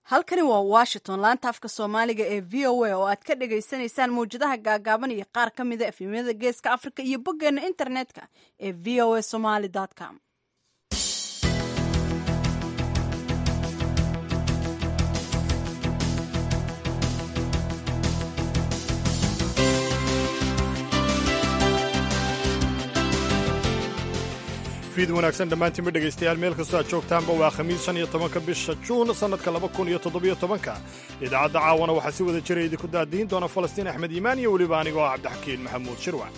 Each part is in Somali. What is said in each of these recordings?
halkani waa washington laanta afka soomaaliga ee v o a oo aad ka dhagaysanaysaan mawjadaha gaagaaban iyo qaar ka mida efemyada geeska afrika iyo boggeena internetka ee v o a somaly com fiid wanaagsan dhammaantiinba dhegaystayaal meel kastoo aad joogtaanba waa khamiis shan iyo tobanka bisha juun sannadka laba kun iyo toddobiyo tobanka idaacadda caawana waxaa si wada jira idinku daadiin doona falastiin axmed iimaan iyo weliba anigoo ah cabdixakiin maxamuud shirwac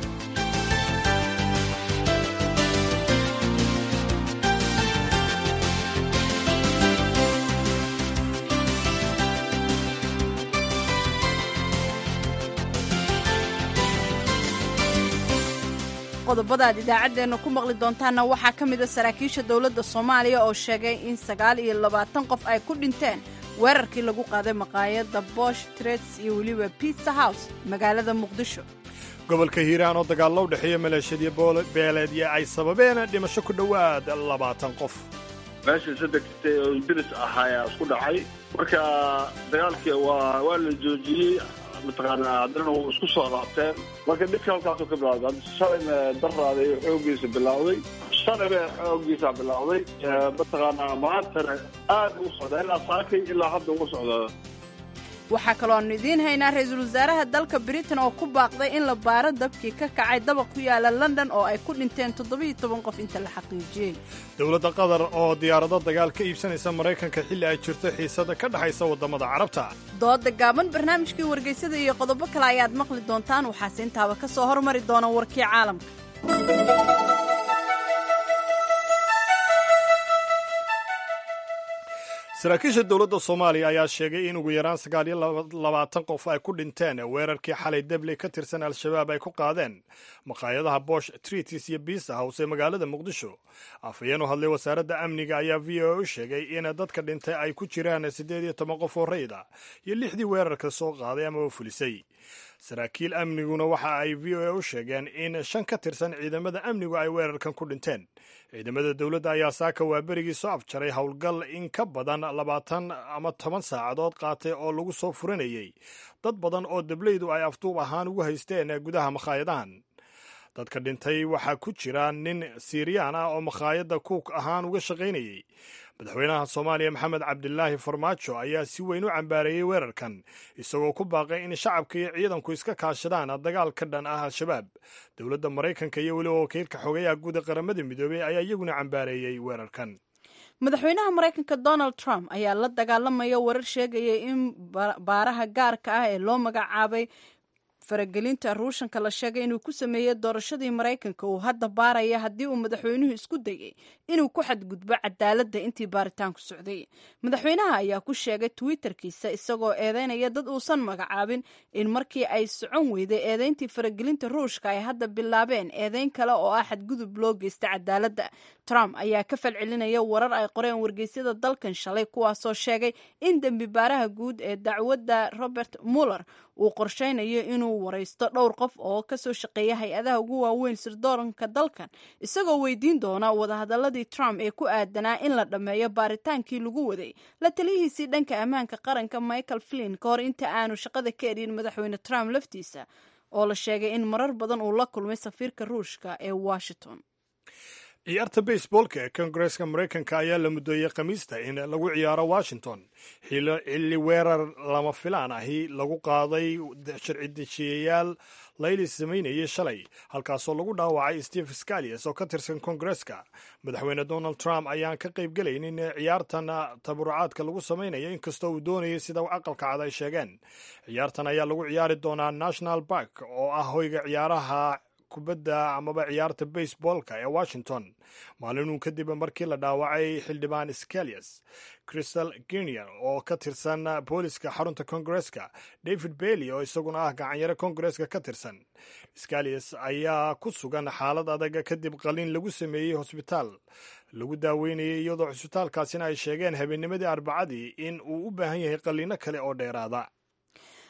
qodobada aad idaacaddeenna ku maqli doontaanna waxaa ka mid a saraakiisha dowladda soomaaliya oo sheegay in sagaal iyo labaatan qof ay ku dhinteen weerarkii lagu qaaday maqaayadda bosh trets iyo weliba pitsa house magaalada muqdisho gobolka hiiraan oo dagaallo u dhexeeya maleeshiyadii beeleedya ay sababeen dhimasho ku dhowaad labaatan qof meesha sadegtay oo diris ahaayaa isku dhacay marka dagaalkii waa waa la joojiyey mataqaanaa haddana wuu isku soo laabteen marka dhibka halkaasuu ka bilawday shalayna daraaday xooggiisa bilowday shalayba xooggiisa bilowday mataqaanaa maantana aad u socdaa ilaa saakay ilaa hadda ugu socdaa waxaa kaloo aanu idiin haynaa ra-iisul wasaaraha dalka britain oo ku baaqday in la baaro dabkii ka kacay dabaq ku yaala london oo ay ku dhinteen toddobiyo toban qof inta la xaqiijiyey dowladda qatar oo diyaarado dagaal ka iibsanaysa maraykanka xilli ay jirto xiisada ka dhexaysa waddamada carabta dooda gaaban barnaamijkii wargeysada iyo qodobo kale ayaad maqli doontaan waxaase intaaba ka soo hormari doona warkii caalamka saraakiisha dowladda soomaaliya ayaa sheegay in ugu yaraan sagaal iyo labaatan qof ay ku dhinteen weerarkii xalay debley ka tirsan al-shabaab ay ku qaadeen maqaayadaha bosh tritis iyo biisa house ee magaalada muqdisho afhayeen u hadlay wasaaradda amniga ayaa v o a u sheegay in dadka dhintay ay ku jiraan siddeed iyo toban qof oo rayid ah iyo lixdii weerarka soo qaaday amaba fulisay saraakiil amniguna waxa ay v o a u sheegeen in shan ka tirsan ciidamada amnigu ay weerarkan ku dhinteen ciidamada dowladda ayaa saaka waa berigii soo afjaray howlgal in ka badan labaatan ama toban saacadood qaatay oo lagu soo furanayey dad badan oo dableydu ay afduub ahaan ugu haysteen gudaha makhaayadahan dadka dhintay waxaa ku jira nin siiriyaan ah oo makhaayadda kuuk ahaan uga shaqaynayey madaxweynaha soomaaliya maxamed cabdilaahi farmaajo ayaa si weyn u cambaareeyey weerarkan isagoo ku baaqay in shacabka iyo ciidanku iska kaashadaan dagaal ka dhan ah al-shabaab dowladda maraykanka iyo weliba wakiilka xogayaha guud ee qaramada midoobey ayaa iyaguna cambaareeyey weerarkan madaxweynaha maraykanka donald trump ayaa la dagaalamaya warar sheegaya in baaraha gaarka ah ee loo magacaabay faragelinta ruushanka la sheegay inuu ku sameeyey doorashadii maraykanka uu hadda baaraya haddii uu madaxweynuhu isku dayay inuu ku xadgudbo cadaaladda intii baaritaanku socday madaxweynaha ayaa ku sheegay twitterkiisa isagoo eedeynaya dad uusan magacaabin in markii ay socon weyday eedeyntii faragelinta ruushka ay hadda bilaabeen eedeyn kale oo ah xadgudub loo geysta cadaaladda trump ayaa ka falcelinaya warar ay qoreen wargeysyada dalkan shalay kuwaasoo sheegay in dembi baaraha guud ee dacwadda robert muller uu qorshaynayo inuu waraysto dhowr qof oo kasoo shaqeeya hay-adaha ugu waaweyn sirdoonka dalkan isagoo weydiin doona wadahadaladii trump ee ku aadanaa in la dhammeeyo baaritaankii lagu waday la taliyihiisii dhanka ammaanka qaranka michael flin ka hor inta aanu shaqada ka edhin madaxweyne trump laftiisa oo la sheegay in marar badan uu la kulmay safiirka ruushka ee washington ciyaarta baseboolka ee kongareska maraykanka ayaa la mudooyey khamiista in lagu ciyaaro washington xilli weerar lama filaan ahi lagu qaaday sharci dejiyayaal layli samaynayay shalay halkaasoo lagu dhaawacay steve scalias oo ka tirsan kongareska madaxweyne donald trump ayaan ka qayb gelaynin ciyaartan tabarucaadka lagu samaynayo inkastoo uu doonayay sida aqalka cad ay sheegeen ciyaartan ayaa lagu ciyaari doonaa national bark oo ah hoyga ciyaaraha kubadda amaba ciyaarta baseboolka ee washington maalinuu kadib markii la dhaawacay xildhibaan scalias crystal ginier oo ka tirsan booliska xarunta kongareska david bailey oo isaguna ah gacanyaro kongareska ka tirsan scalias ayaa ku sugan xaalad adag kadib qalin lagu sameeyey hosbitaal lagu daaweynayay iyadoo cusbitaalkaasina ay sheegeen habeennimadii arbacadii in uu u baahan yahay qalliino kale oo dheeraada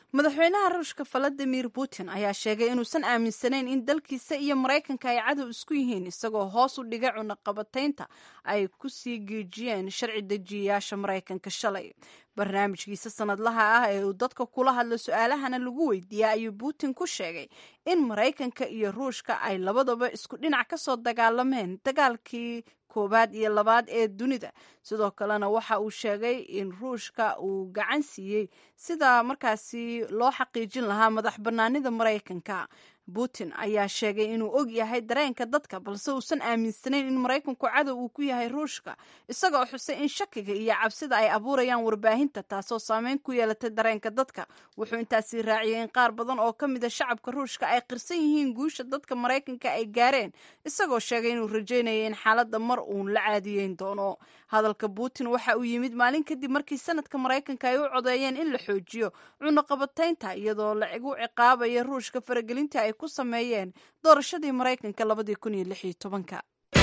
madaxweynaha ruushka valadimir putin ayaa sheegay inuusan aaminsanayn in dalkiisa iyo maraykanka ay cadow isku yihiin isagoo hoos u dhigay cunaqabataynta ay ku sii geejiyeen sharci dejiyayaasha maraykanka shalay barnaamijkiisa sanadlaha ah ee uu dadka kula hadla su-aalahana lagu weydiiyey ayuu putin ku sheegay in maraykanka iyo ruushka ay labadaba isku dhinac ka soo dagaalameen dagaalkii koowaad iyo labaad ee dunida sidoo kalena waxa uu sheegay in ruushka uu gacan siiyey sida markaasi loo xaqiijin lahaa madax bannaanida maraykanka putin ayaa sheegay inuu og yahay dareenka dadka balse uusan aaminsanayn in maraykanku cadow uu ku yahay ruushka isagoo xusay in shakiga iyo cabsida ay abuurayaan warbaahinta taasoo saameyn ku yeelatay dareenka dadka wuxuu intaasi raaciyey in qaar badan oo ka mida shacabka ruushka ay qirsan yihiin guusha dadka maraykanka ay gaareen isagoo sheegay inuu rajaynaya in xaaladda mar uun la caadiyeyn doono hadalka putin waxa uu yimid maalin kadib markii sanadka maraykanka ay u codeeyeen in la xoojiyo cunaqabataynta iyadoo lagu ciqaabaya ruushka faragelinta ay ku sameeyeen doorashadii maraykanka labadii kun iyo lix iyo tobanka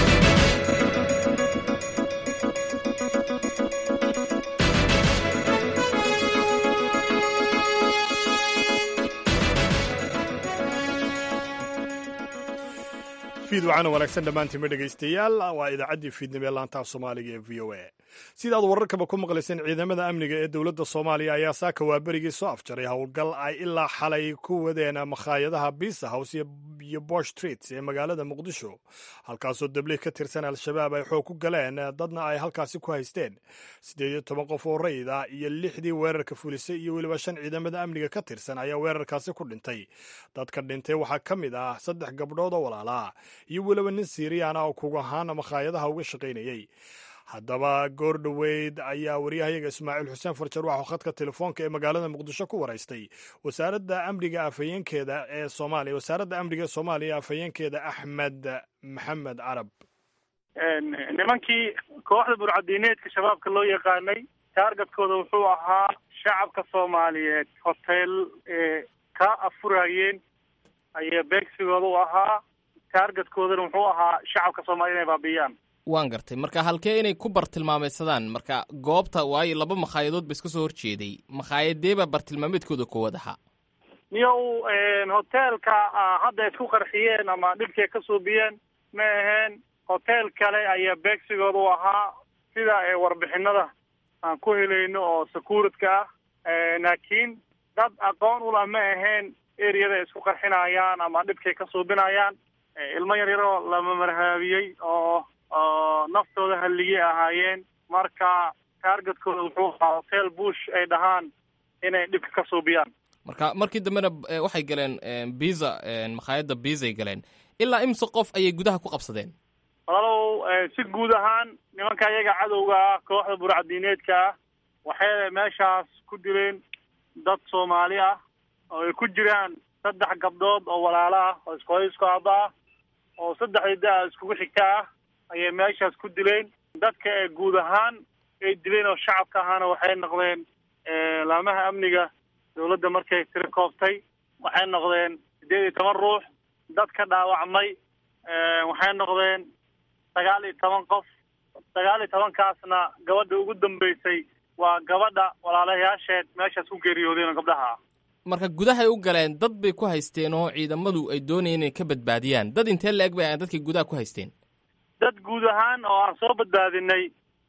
fiid wacana wanaagsan dhammaantiinma dhegaystayaal waa idaacaddii fiidnimo ee laantaha soomaaliga ee v o a sidaad wararkaba ku maqlayseen ciidamada amniga ee dowladda soomaaliya ayaa saaka waaberigii soo afjaray howlgal ay ilaa xalay ku wadeen makhaayadaha biisa house iyo bosh streets ee magaalada muqdisho halkaasoo dabliih ka tirsan al-shabaab ay xoog ku galeen dadna ay halkaasi ku haysteen siddeed iyo toban qof oo rayid ah iyo lixdii weerarka fulisay iyo weliba shan ciidamada amniga ka tirsan ayaa weerarkaasi ku dhintay dadka dhintay waxaa ka mid ah saddex gabdhood oo walaalaa iyo weliba nin siiriyaan ah oo kug ahaan makhaayadaha uga shaqaynayey haddaba goor dhoweyd ayaa waryahayaga ismaaciil xuseen farjar waxuu khadka telefoonka ee magaalada muqdisho ku waraystay wasaaradda amniga afhayeenkeeda ee soomaaliya wasaaradda amniga ee soomaaliya afhayeenkeeda axmed maxamed carab nimankii kooxda burcadiineedka shabaabka loo yaqaanay taargetkooda wuxuu ahaa shacabka soomaaliyeed hotel ee ka afurayeen ayaa beegsigooda u ahaa taargetkoodana wuxuu ahaa shacabka soomaliya inay baabiyaan waan gartay marka halkee inay ku bartilmaameydsadaan marka goobta waayo laba makaayadood ba iska soo horjeeday makaayadeebaa bartilmaameedkooda koowaad ahaa niyow hoteelka hadda isku qarxiyeen ama dhibkay ka suubiyeen ma aheen hotel kale ayaa beegsigooda u ahaa sida warbixinada aan ku helayno oo secuuritka ah laakiin dad aqoon ula ma ahayn eriyada isku qarxinayaan ama dhibkay ka suubinayaan ilmo yar yaroo lama marhaabiyey oo oo naftooda halligay ahaayeen marka taargetkooda wuxuu ahaa hotel bush ay dhahaan inay dhibka ka suubiyaan marka markii dambena waxay galeen biza makhaayadda biizay galeen ilaa imse qof ayay gudaha ku qabsadeen walaalow si guud ahaan nimanka iyaga cadowga ah kooxda burcadiineedka ah waxay meeshaas ku dileen dad soomaali ah oo ay ku jiraan saddex gabdhood oo walaalo ah oo iskooyo isku aaba ah oo saddexdii da- iskugu xigta ah ayay meeshaas ku dileen dadka ee guud ahaan ay dileen oo shacabka ahaana waxay noqdeen laamaha amniga dawladda markay tiri kooftay waxay noqdeen siddeed iyo toban ruux dad ka dhaawacmay waxay noqdeen sagaal iyo toban qof sagaal iyo tobankaasna gabadha ugu dambeysay waa gabadha walaalayaasheed meeshaas ku geeriyoodeen oo gabdhaha ah marka gudahay u galeen dad bay ku haysteen oo ciidamadu ay doonayeen inay ka badbaadiyaan dad intee la-eg bay dadkay gudaha ku haysteen dad guud ahaan oo aan soo badbaadinay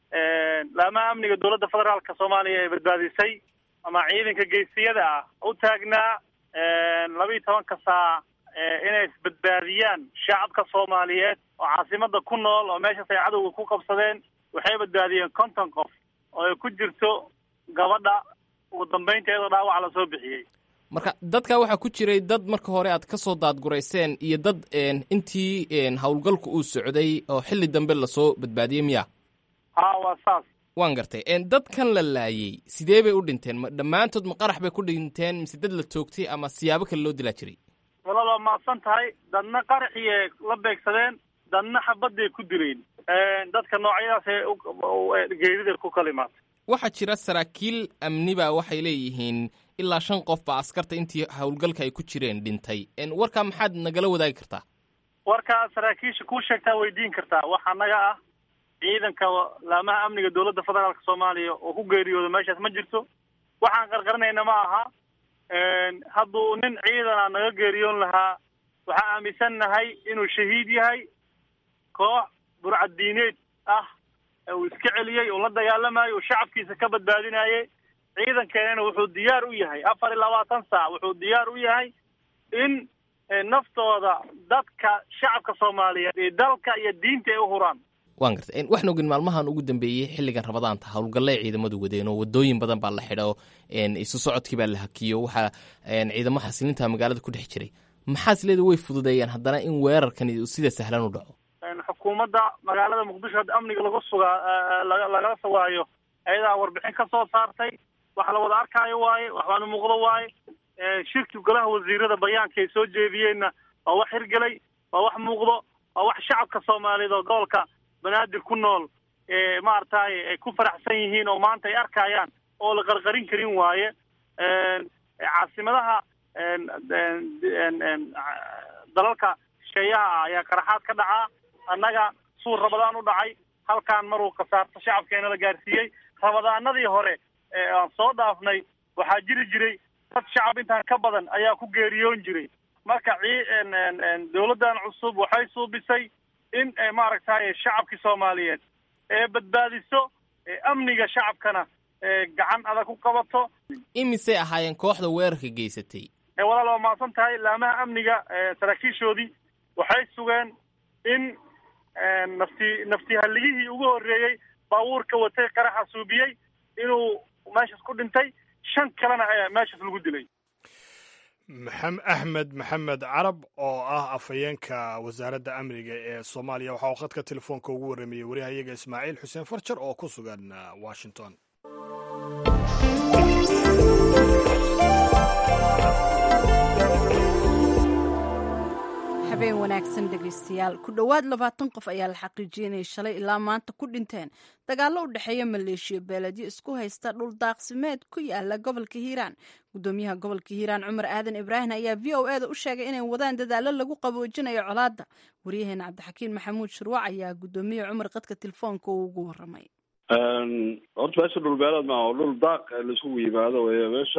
laamaha amniga dowladda federaalka soomaaliya ee badbaadisay ama ciidanka geesiyada ah u taagnaa laba iyo tobanka saac inay isbadbaadiyaan shacabka soomaaliyeed oo caasimada ku nool oo meeshaas ay cadowga ku qabsadeen waxay badbaadiyeen konton qof oo ay ku jirto gabadha ugu dambaynta iyadoo dhaawaca lasoo bixiyey marka dadka waxaa ku jiray dad marka hore aad ka soo daadgurayseen iyo dad intii howlgalku uu socday oo xilli dambe lasoo badbaadiyey miya ha waa saas waan gartay dadkan la laayey sidee bay u dhinteen ma dhammaantood ma qarax bay ku dhinteen mise dad la toogtay ama siyaabo kale loo dilaa jiray walaal waa mahadsan tahay dadna qaraxiyay la beegsadeen dadna xabadday ku dileen dadka noocyadaas geerida ku kalimaatay waxaa jira saraakiil amniba waxay leeyihiin ilaa shan qof baa askarta intii howlgalka ay ku jireen dhintay warkaa maxaad nagala wadaagi kartaa warkaa saraakiisha kuu sheegtaa weydiin kartaa waxaa naga ah ciidanka laamaha amniga dowladda federaalka soomaaliya oo ku geeriyooda meeshaas ma jirto waxaan qarqarinayna ma aha hadduu nin ciidana naga geeriyoon lahaa waxaa aaminsannahay inuu shahiid yahay koox burcadiineed ah uu iska celiyey uu la dagaalamayo uu shacabkiisa ka badbaadinayay ciidankeenana wuxuu diyaar u yahay afar iyo labaatan saac wuxuu diyaar u yahay in naftooda dadka shacabka soomaaliyeed iyo dalka iyo diinta ay u huraan waan gartay waxaan ogin maalmahan ugu dambeeyey xilligan rabadaanta howlgallay ciidamadu wadeen oo wadooyin badan baa la xidho isu socodkii baa la hakiyo waxaa ciidamo xasilinta magaalada ku dhex jiray maxaas leeda way fududeeyaan haddana in weerarkani sida sahlan u dhaco xukuumadda magaalada muqdisho hadda amniga lagu sugaa lagala sugaayo ayadaa warbixin ka soo saartay wax la wada arkaayo waaye waxbaana muuqdo waaye shirki golaha wasiirada bayaanka ay soo jeediyeenna waa wax hirgelay waa wax muuqdo waa wax shacabka soomaaliyeed oo gobolka banaadir ku nool maaragtay ay ku faraxsan yihiin oo maanta ay arkayaan oo la qarqarin karin waaye caasimadaha dalalka shisheeyaha ah ayaa qaraxaad ka dhacaa annaga suur rabadaan u dhacay halkaan maruu khasaarto shacabkeena la gaarsiiyey rabadaanadii hore aan soo dhaafnay waxaa jiri jiray dad shacab intaan ka badan ayaa ku geeriyoon jiray marka dawladdan cusub waxay suubisay in maaragtay shacabkii soomaaliyeed ee badbaadiso amniga shacabkana gacan adag ku qabato imisay ahaayeen kooxda weerarka geysatay walaal waa mahadsan tahay laamaha amniga saraakiishoodii waxay sugeen in nafti nafti halligihii ugu horreeyey baabuurka watay qaraxa suubiyey inuu meeshaas ku dhintay shan kalena meeshaas lagu dilay axmed maxamed carab oo ah afhayeenka wasaaradda amniga ee soomaaliya waxa uu khadka telefoonka ugu warramayey waryahayaga ismaaciil xuseen farjar oo ku sugan washington habeen wanaagsan dhegaystayaal ku dhowaad labaatan qof ayaa la xaqiijiyey inay shalay ilaa maanta ku dhinteen dagaallo u dhexeeya maleeshiya beeledyo isku haysta dhul daaqsimeed ku yaala gobolka hiiraan gudoomiyaha gobolka hiiraan cumar aadan ibraahim ayaa v o eda u sheegay inay wadaan dadaallo lagu qaboojinayo colaadda waryaheena cabdixakiin maxamuud shirwac ayaa gudoomiye cumar qadka telefoonka uu ugu waramay horta meesha dhul beeleed maa oo dhul daaq laisugu yimaado wey meesha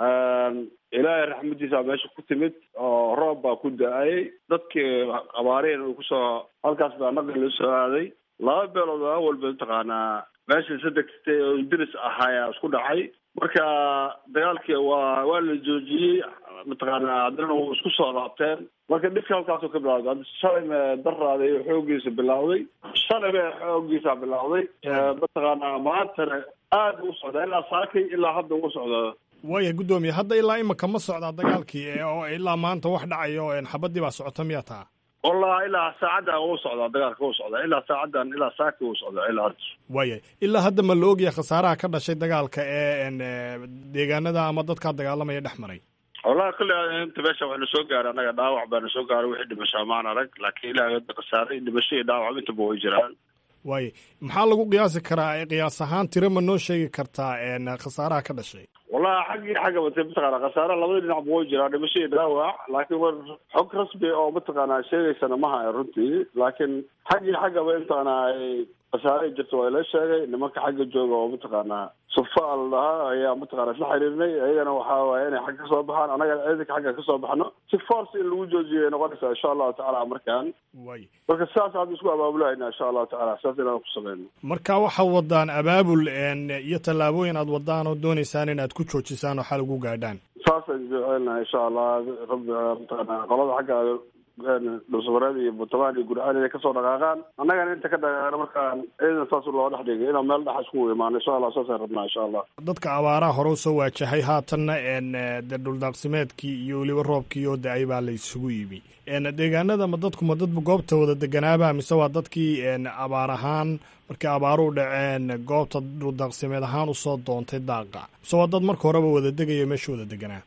ilaahay raxmadiisa meesha ku timid oo roob baa ku da-ayay dadkii abaareen uu kusoo halkaas baa naqi loo soo aaday laba beelood oo awalba mataqaanaa meesha sadegtay oo diris ahaaya isku dhacay marka dagaalkii waa waa la joojiyey mataqaanaa haddana wuu isku soo laabteen marka dhibka halkaasuu ka bilawday hadda shalay me daraaday xoogiisa bilawday shalay be xoogiisa bilawday mataqaanaa maantana aada u socdaa ilaa saakay ilaa hadda u socdaa waaya guddoomiye hadda ilaa imika ma socdaa dagaalkii oo ilaa maanta wax dhacayo xabadii baa socota miya taa wallah ilaa saacaddan uu socdaa dagaalka uu socdaa ilaa saacaddan ilaa saaki uu socdaa ilaa hadda waaya ilaa hadda ma la ogyahay khasaaraha ka dhashay dagaalka ee deegaanada ama dadkaa dagaalamaya dhex maray wallahi kulli inta meesha wax na soo gaaray annaga dhaawac baa na soo gaaray wixii dhimashaa maan arag laakiin ilaa hadda khasaaray dhimasho iyo dhaawac intaba way jiraan waaya maxaa lagu qiyaasi karaa qiyaas ahaan tiro ma noo sheegi kartaa khasaaraha ka dhashay wallahi xaggii xagga bate mataqaana khasaare labada dhinac ba way jiraan dhimasho iyo dhaawac laakiin war xog rasmi oo mataqaana sheegaysana ma haya runtii laakiin xaggii xaggaba intaana ay khasaare jirto waa ila sheegay nimanka xagga jooga oo mataqaanaa sufa la dhahaa ayaa mataqana isla xiriirnay ayagana waxaa waaye inay xagga kasoo baxaan annagana ciidanka xagga kasoo baxno si force in lagu joojiyo noqonaysaa insha allahu tacala markaan way marka sidaas hadda isku abaabulahayna insha allahu tacala sidaas inaan ku sameyno marka waxaad wadaan abaabul iyo tallaabooyin aad wadaan oo doonaysaan inaad ku joojisaan oo xal ugu gaadhaan saasaan jecelnahay insha allah rabbi mataqana qolada xagga dhulsabareed iyo buntland iyo gurcaan inay kasoo dhaqaaqaan annagana inta ka dhaqaaqana markaan ciidan saas loo dhex dhigay inaan meel dhex isku imaano insha allah saasaan rabnaa insha allah dadka abaaraha hore usoo waajahay haatanna de dhuldaaqsimeedkii iyo weliba roobkii oo da-ay baa la isugu yimi deegaanada ma dadku ma dadba goobta wada deganaaba mise waa dadkii abaar ahaan markii abaaruhu dhaceen goobta dhuldaaqsimeed ahaan usoo doontay daaqa mise waa dad marka horeba wada degaya meesha wada deganaa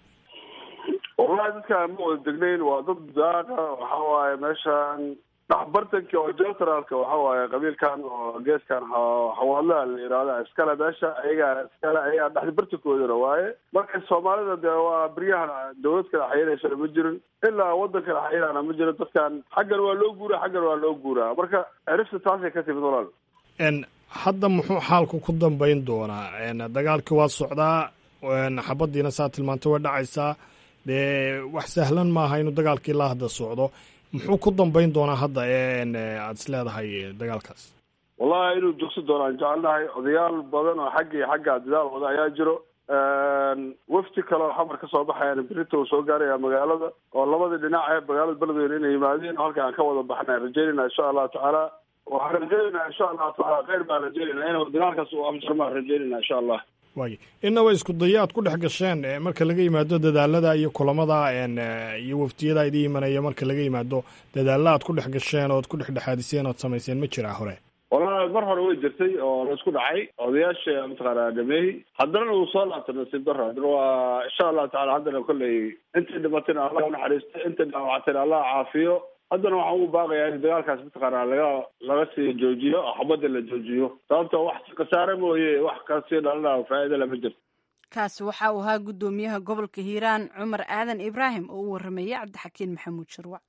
wallahi dadkaan ma wada degnayn waa dad daaqa waxa waaye meeshaan dhaxbartanki oo jentraalka waxa waaye qabiilkan oo geeskan xawaadlaha la yihahda iskale meesha ayagaa iskale ayagaa dhexbartankoodana waaye marka soomaalida dee waa beryahan dawlad kala xayiraysana ma jirin ilaa wadan kala xayirana ma jirin dadkan xaggan waa loo guuraa xaggan waa loo guuraa marka erifta taasay ka timid walaal hadda muxuu xaalku ku dambayn doonaa dagaalkii waa socdaa xabadiina saa tilmaanta way dhacaysaa dee wax sahlan maaha inuu dagaalkii la hadda socdo muxuu ku dambayn doonaa hadda aad is leedahay dagaalkaas wallahi inuu dugsi doonaan jecelnahay odayaal badan oo xaggii xagga dadaal wada ayaa jiro wafti kale oo xamar ka soo baxayaan berita uu soo gaaraya magaalada oo labadii dhinac ee magaalada beledweyne inay yimaadeen halka aan ka wada baxnay rajeynayna insha allahu tacaala waxaan rajeynayna insha allahu tacaala kheyr baan rajeynayna inuu dagaalkaas uu amjarmaan rajeynayna insha allah waay inaba isku daya aad ku dhex gasheen marka laga yimaado dadaalada iyo kulamada iyo waftiyada idin imanaya marka laga yimaado dadaalla aad ku dhex gasheen ood ku dhexdhexaadiseen ood samayseen ma jiraa hore walahi mar hore way jirtay oo la isku dhacay odayaasha mataqaana dhameey haddana uu soo laabtay nasiib daro haddana waa insha allahu tacala haddana kolley intii dhimatayna allah unaxariisto intii dhaawactayna allah caafiyo haddana waxaan ugu baaqayaa in dagaalkaas mataqaana laga laga sii joojiyo oo xabadda la joojiyo sababto wax khasaare mooye wax kasii dhalana faa'iida lama jirto kaasi waxa uu ahaa guddoomiyaha gobolka hiiraan cumar aadan ibraahim oo u warramayay cabdixakiin maxamuud sharwac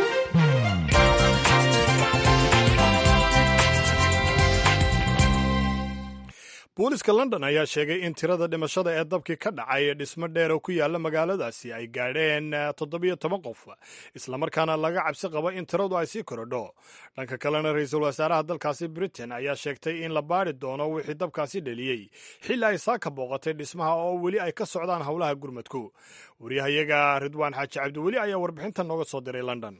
booliska london ayaa sheegay in tirada dhimashada ee dabkii ka dhacay dhismo dheer oo ku yaala magaaladaasi ay gaadheen toddobiyo toban qof islamarkaana laga cabsi qabo in tiradu ay sii korodho dhanka kalena ra-iisul wasaaraha dalkaasi britain ayaa sheegtay in la baari doono wixii dabkaasi dheliyey xilli ay saaka booqatay dhismaha oo weli ay ka socdaan howlaha gurmadku waryahayaga ridwaan xaaji cabdiweli ayaa warbixintan nooga soo diray london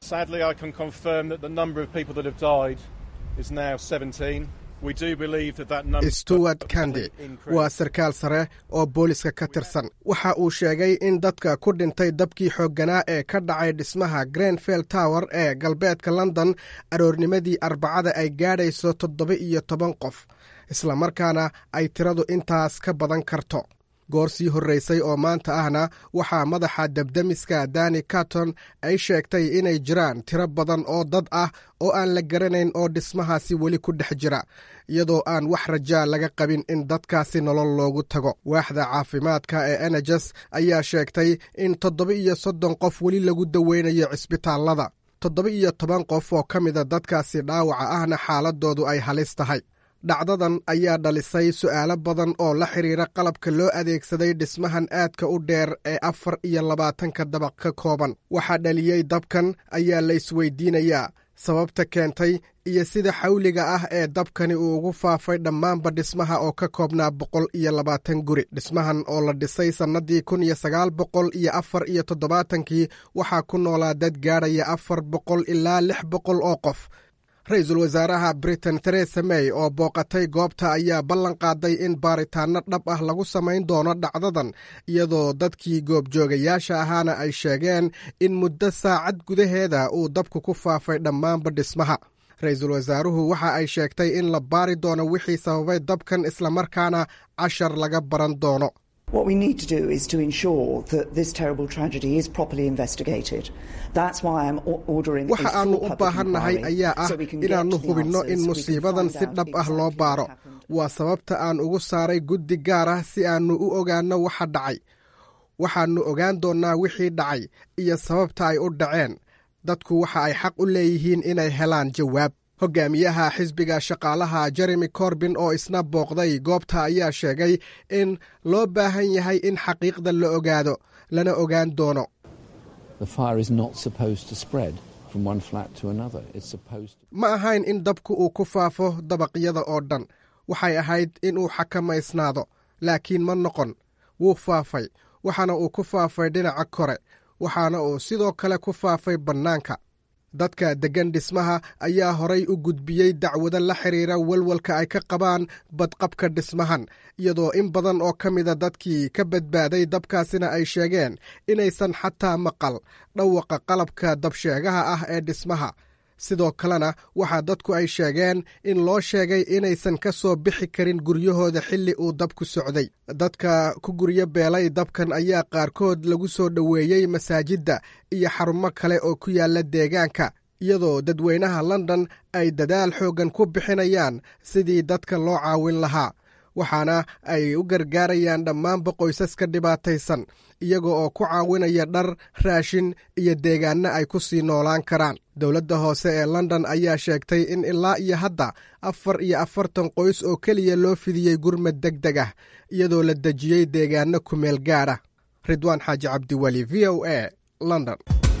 stewart kandi waa sarkaal sare oo booliska ka tirsan waxa uu sheegay in dadka ku dhintay dabkii xoogganaa ee ka dhacay dhismaha grenfell tower ee galbeedka london aroornimadii arbacada ay gaadhayso toddoba iyo toban qof islamarkaana ay tiradu intaas ka badan karto goor sii horraysay oo maanta ahna waxaa madaxa debdemiska dani carton ay sheegtay inay jiraan tiro badan oo dad ah oo aan la garanayn oo dhismahaasi weli ku dhex jira iyadoo aan wax rajaa laga qabin in dadkaasi nolol loogu tago waaxda caafimaadka ee enejes ayaa sheegtay in toddoba iyo soddon qof weli lagu daweynayo cisbitaallada toddoba iyo toban qof oo ka mida dadkaasi dhaawaca ahna xaaladoodu ay halis tahay dhacdadan ayaa dhalisay su'aalo badan oo la xidhiira qalabka loo adeegsaday dhismahan aadka u dheer ee afar iyo labaatanka dabaq ka kooban waxaa dhaliyey dabkan ayaa la isweydiinayaa sababta keentay iyo sida xawliga ah ee dabkani uu ugu faafay dhammaanba dhismaha oo ka koobnaa boqol iyo labaatan guri dhismahan oo la dhisay sannadii kun iyo sagaal boqol iyo afar iyo toddobaatankii waxaa ku noolaa dad gaadhaya afar boqol ilaa lix boqol oo qof ra-iisul wasaaraha britain theresa may oo booqatay goobta ayaa ballan qaaday in baaritaanno dhab ah lagu samayn doono dhacdadan iyadoo dadkii goobjoogayaasha ahaana ay sheegeen in muddo saacad gudaheeda uu dabku ku faafay dhammaanba dhismaha ra-iisul wasaaruhu waxa ay sheegtay in la baari doono wixii sababay dabkan islamarkaana cashar laga baran doono waxa aannu u baahannahay ayaa ah inaannu hubinno in musiibadan si dhab ah loo baaro waa sababta aan ugu saaray guddi gaar ah si aannu u ogaanno waxa dhacay waxaannu ogaan doonnaa wixii dhacay iyo sababta ay u dhaceen dadku waxa ay xaq u leeyihiin inay helaan jawaab hogaamiyaha xisbiga shaqaalaha jeremy corbin oo isna booqday goobta ayaa sheegay in loo baahan yahay in xaqiiqda la ogaado lana ogaan doono ma ahayn in dabku uu ku faafo dabaqyada oo dhan waxay ahayd in uu xakamaysnaado laakiin ma noqon wuu faafay waxaana uu ku faafay dhinaca kore waxaana uu sidoo kale ku faafay bannaanka dadka deggan dhismaha ayaa horay u gudbiyey dacwado la xidhiira walwalka ay ka qabaan badqabka dhismahan iyadoo in badan oo ka mida dadkii ka badbaaday dabkaasina ay sheegeen inaysan xataa maqal dhawaqa qalabka dabsheegaha ah ee dhismaha sidoo kalena waxaa dadku ay sheegeen in loo sheegay inaysan ka soo bixi karin guryahooda xilli uu dabku socday dadka ku guryo beelay dabkan ayaa qaarkood lagu soo dhoweeyey masaajidda iyo xarumo kale oo ku yaalla deegaanka iyadoo dadweynaha london ay dadaal xooggan ku bixinayaan sidii dadka loo caawin lahaa waxaana ay u gargaarayaan dhammaanba qoysaska dhibaataysan iyaga oo ku caawinaya dhar raashin iyo deegaanno ay ku sii noolaan karaan dowladda hoose ee london ayaa sheegtay in ilaa iyo hadda afar iyo afartan qoys oo keliya loo fidiyey gurmad deg deg ah iyadoo la dejiyey deegaanno kumeel gaadha ridwaan xaaji cabdiweli v o a london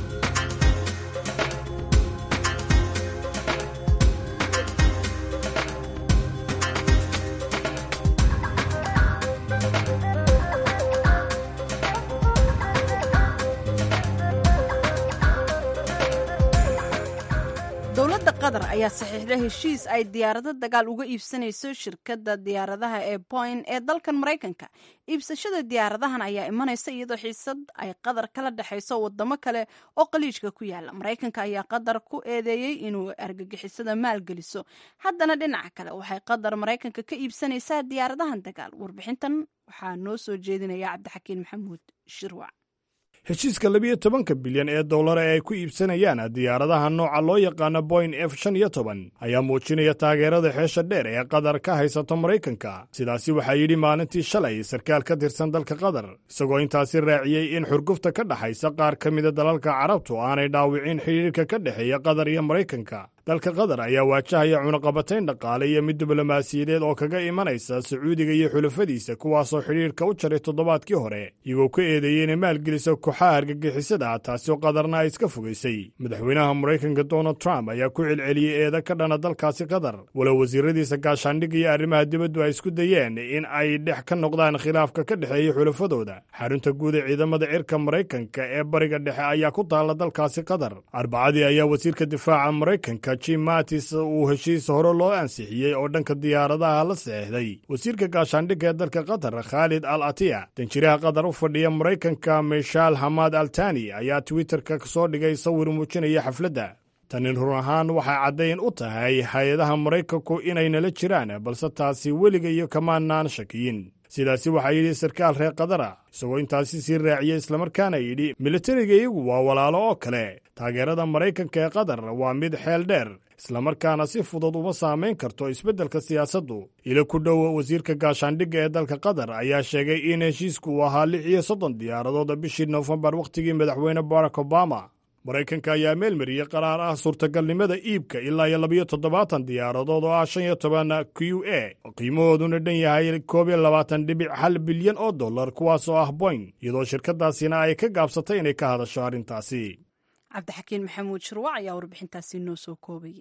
dowladda qatar ayaa saxiixday heshiis ay diyaarado dagaal uga iibsanayso shirkadda diyaaradaha ee boyn ee dalkan maraykanka iibsashada diyaaradahan ayaa imanaysa iyadoo xiisad ay qatar kala dhexayso wadamo kale oo qaliijka ku yaala maraykanka ayaa qatar ku eedeeyey inuu argagixisada maalgeliso haddana dhinaca kale waxay qatar maraykanka ka iibsanaysaa diyaaradahan dagaal warbixintan waxaa noo soo jeedinaya cabdixakiin maxamuud shirwac heshiiska labiyo tobanka bilyan ee dollar ee ay ku iibsanayaan diyaaradaha nooca loo yaqaano boyn f shan iyo toban ayaa muujinaya taageerada xeesha dheer ee qatar ka haysato maraykanka sidaasi waxaa yidhi maalintii shalay sarkaal ka tirsan dalka qatar isagoo intaasi raaciyey in xurgufta ka dhaxaysa qaar ka mida dalalka carabtu aanay dhaawicin xidhiirka ka dhexeeya qatar iyo maraykanka dalka qatar ayaa waajahaya cunaqabatayn dhaqaale iyo mid diblomaasiyadeed oo kaga imanaysa sacuudiga iyo xulafadiisa kuwaasoo xidhiirka u jaray toddobaadkii hore iyagoo ka eedeeyey inay maalgeliso kooxaha argagixisada taasoo qatarna ay iska fogaysay madaxweynaha maraykanka donald trump ayaa ku celceliyey eeda ka dhana dalkaasi qatar walow wasiiradiisa gaashaandhigga iyo arrimaha dibaddu ay isku dayeen in ay dhex ka noqdaan khilaafka ka dhexeeya xulafadooda xarunta guud ee ciidamada cirka maraykanka ee bariga dhexe ayaa ku taalla dalkaasi qatar arbacadii ayaa wasiirka difaaca maraykanka jim matis uu heshiis hore loo ansixiyey oo dhanka diyaaradaha la saxeixday wasiirka gaashaandhigga ee dalka qatar khaalid al atiya danjiraha qatar u fadhiya maraykanka mishaal hamad altani ayaa twitterka soo dhigay sawir muujinaya xafladda tani run ahaan waxay caddayn u tahay hay-adaha maraykanku inay nala jiraan balse taasi weliga iyo kamaanaan shakiyin sidaasi waxaa yidhi sarkaal reer qadara isagoo intaasi sii raaciyey islamarkaana yidhi militariga iyagu waa walaalo oo kale taageerada maraykanka ee qatar waa mid xeel dheer islamarkaana si fudud uma saamayn karto isbeddelka siyaasaddu ilo ku dhow wasiirka gaashaandhigga ee dalka qatar ayaa sheegay in heshiisku uu ahaa lix iyo soddon diyaaradood bishii nofembar wakhtigii madaxweyne barack obama maraykanka ayaa meelmariyey qaraar ah suurtagalnimada iibka ilaa iyo labiyo toddobaatan diyaaradood oo ah shan iyo toban q a oo qiimahooduna dhan yahay koob iyo labaatan dhibic hal bilyan oo dollar kuwaas oo ah boyn iyadoo shirkadaasina ay ka gaabsatay inay ka hadasho arrintaasi cabdixakiin maxamuud shirwac ayaa warbixintaasi noo soo koobayay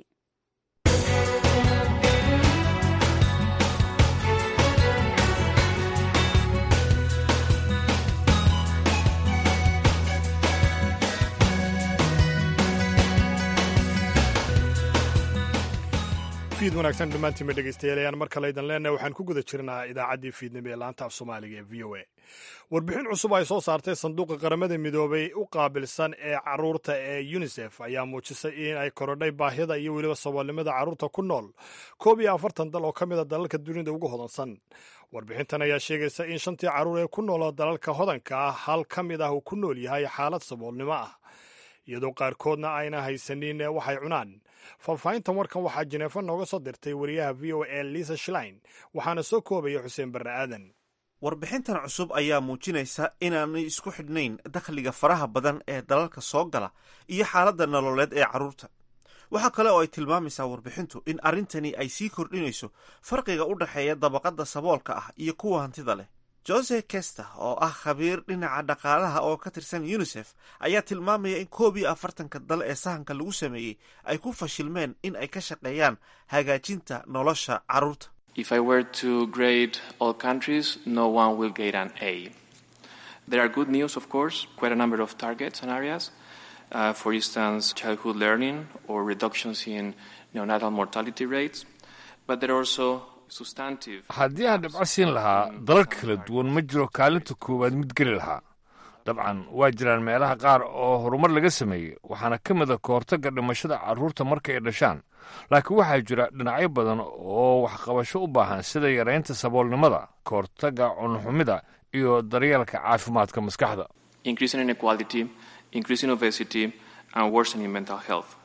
fiid wanaagsan dhammaantiinba dhegeystayaal ayaan mar kale idan leenahay waxaan ku guda jirnaa idaacaddii fiidnimo ee laanta af soomaaliga ee v o a warbixin cusub ay soo saartay sanduuqa qaramada midoobay u qaabilsan ee caruurta ee yunisef ayaa muujisay in ay korodhay baahida iyo weliba saboolnimada carruurta ku nool koob iyo afartan dal oo ka mid a dalalka dunida ugu hodansan warbixintan ayaa sheegaysa in shantii carruur ee ku nooloo dalalka hodanka ah hal ka mid ah uu ku nool yahay xaalad saboolnimo ah iyadoo qaarkoodna ayna haysanin waxay cunaan faahfaahintan warkan waxaa jineefo nooga soo dirtay wariyaha v o a lisa shlein waxaana soo koobaya xuseen barre aadan warbixintan cusub ayaa muujinaysa inaanay isku xidhnayn dakhliga faraha badan ee dalalka soo gala iyo xaaladda nololeed ee carruurta waxaa kale oo ay tilmaamaysaa warbixintu in arrintani ay sii kordhinayso farqiga u dhexeeya dabaqadda saboolka ah iyo kuwa hantida leh jose kester oo ah khabiir dhinaca dhaqaalaha oo ka tirsan unisef ayaa tilmaamaya in koob iyo afartanka dal ee sahanka lagu sameeyey ay ku fashilmeen in ay ka shaqeeyaan hagaajinta nolosha carruurta If I were to grade all countries, no one will get an A. There are good news, of course, quite a number of targets and areas. Uh, for instance, childhood learning or reductions in neonatal mortality rates. But there are also substantive. haddii aan dhibco siin lahaa dalal kala duwan ma jiro kaalinta koowaad mid geli lahaa dabcan waa jiraan meelaha qaar oo horumar laga sameeyey waxaana ka mid a kahortagga dhimashada carruurta marka ay dhashaan laakiin waxaa jira dhinacyo badan oo waxqabasho u baahan sida yaraynta saboolnimada kahortagga cunxumida iyo daryeelka caafimaadka maskaxda increasing inequality, increasing obesity, and worsening mental health.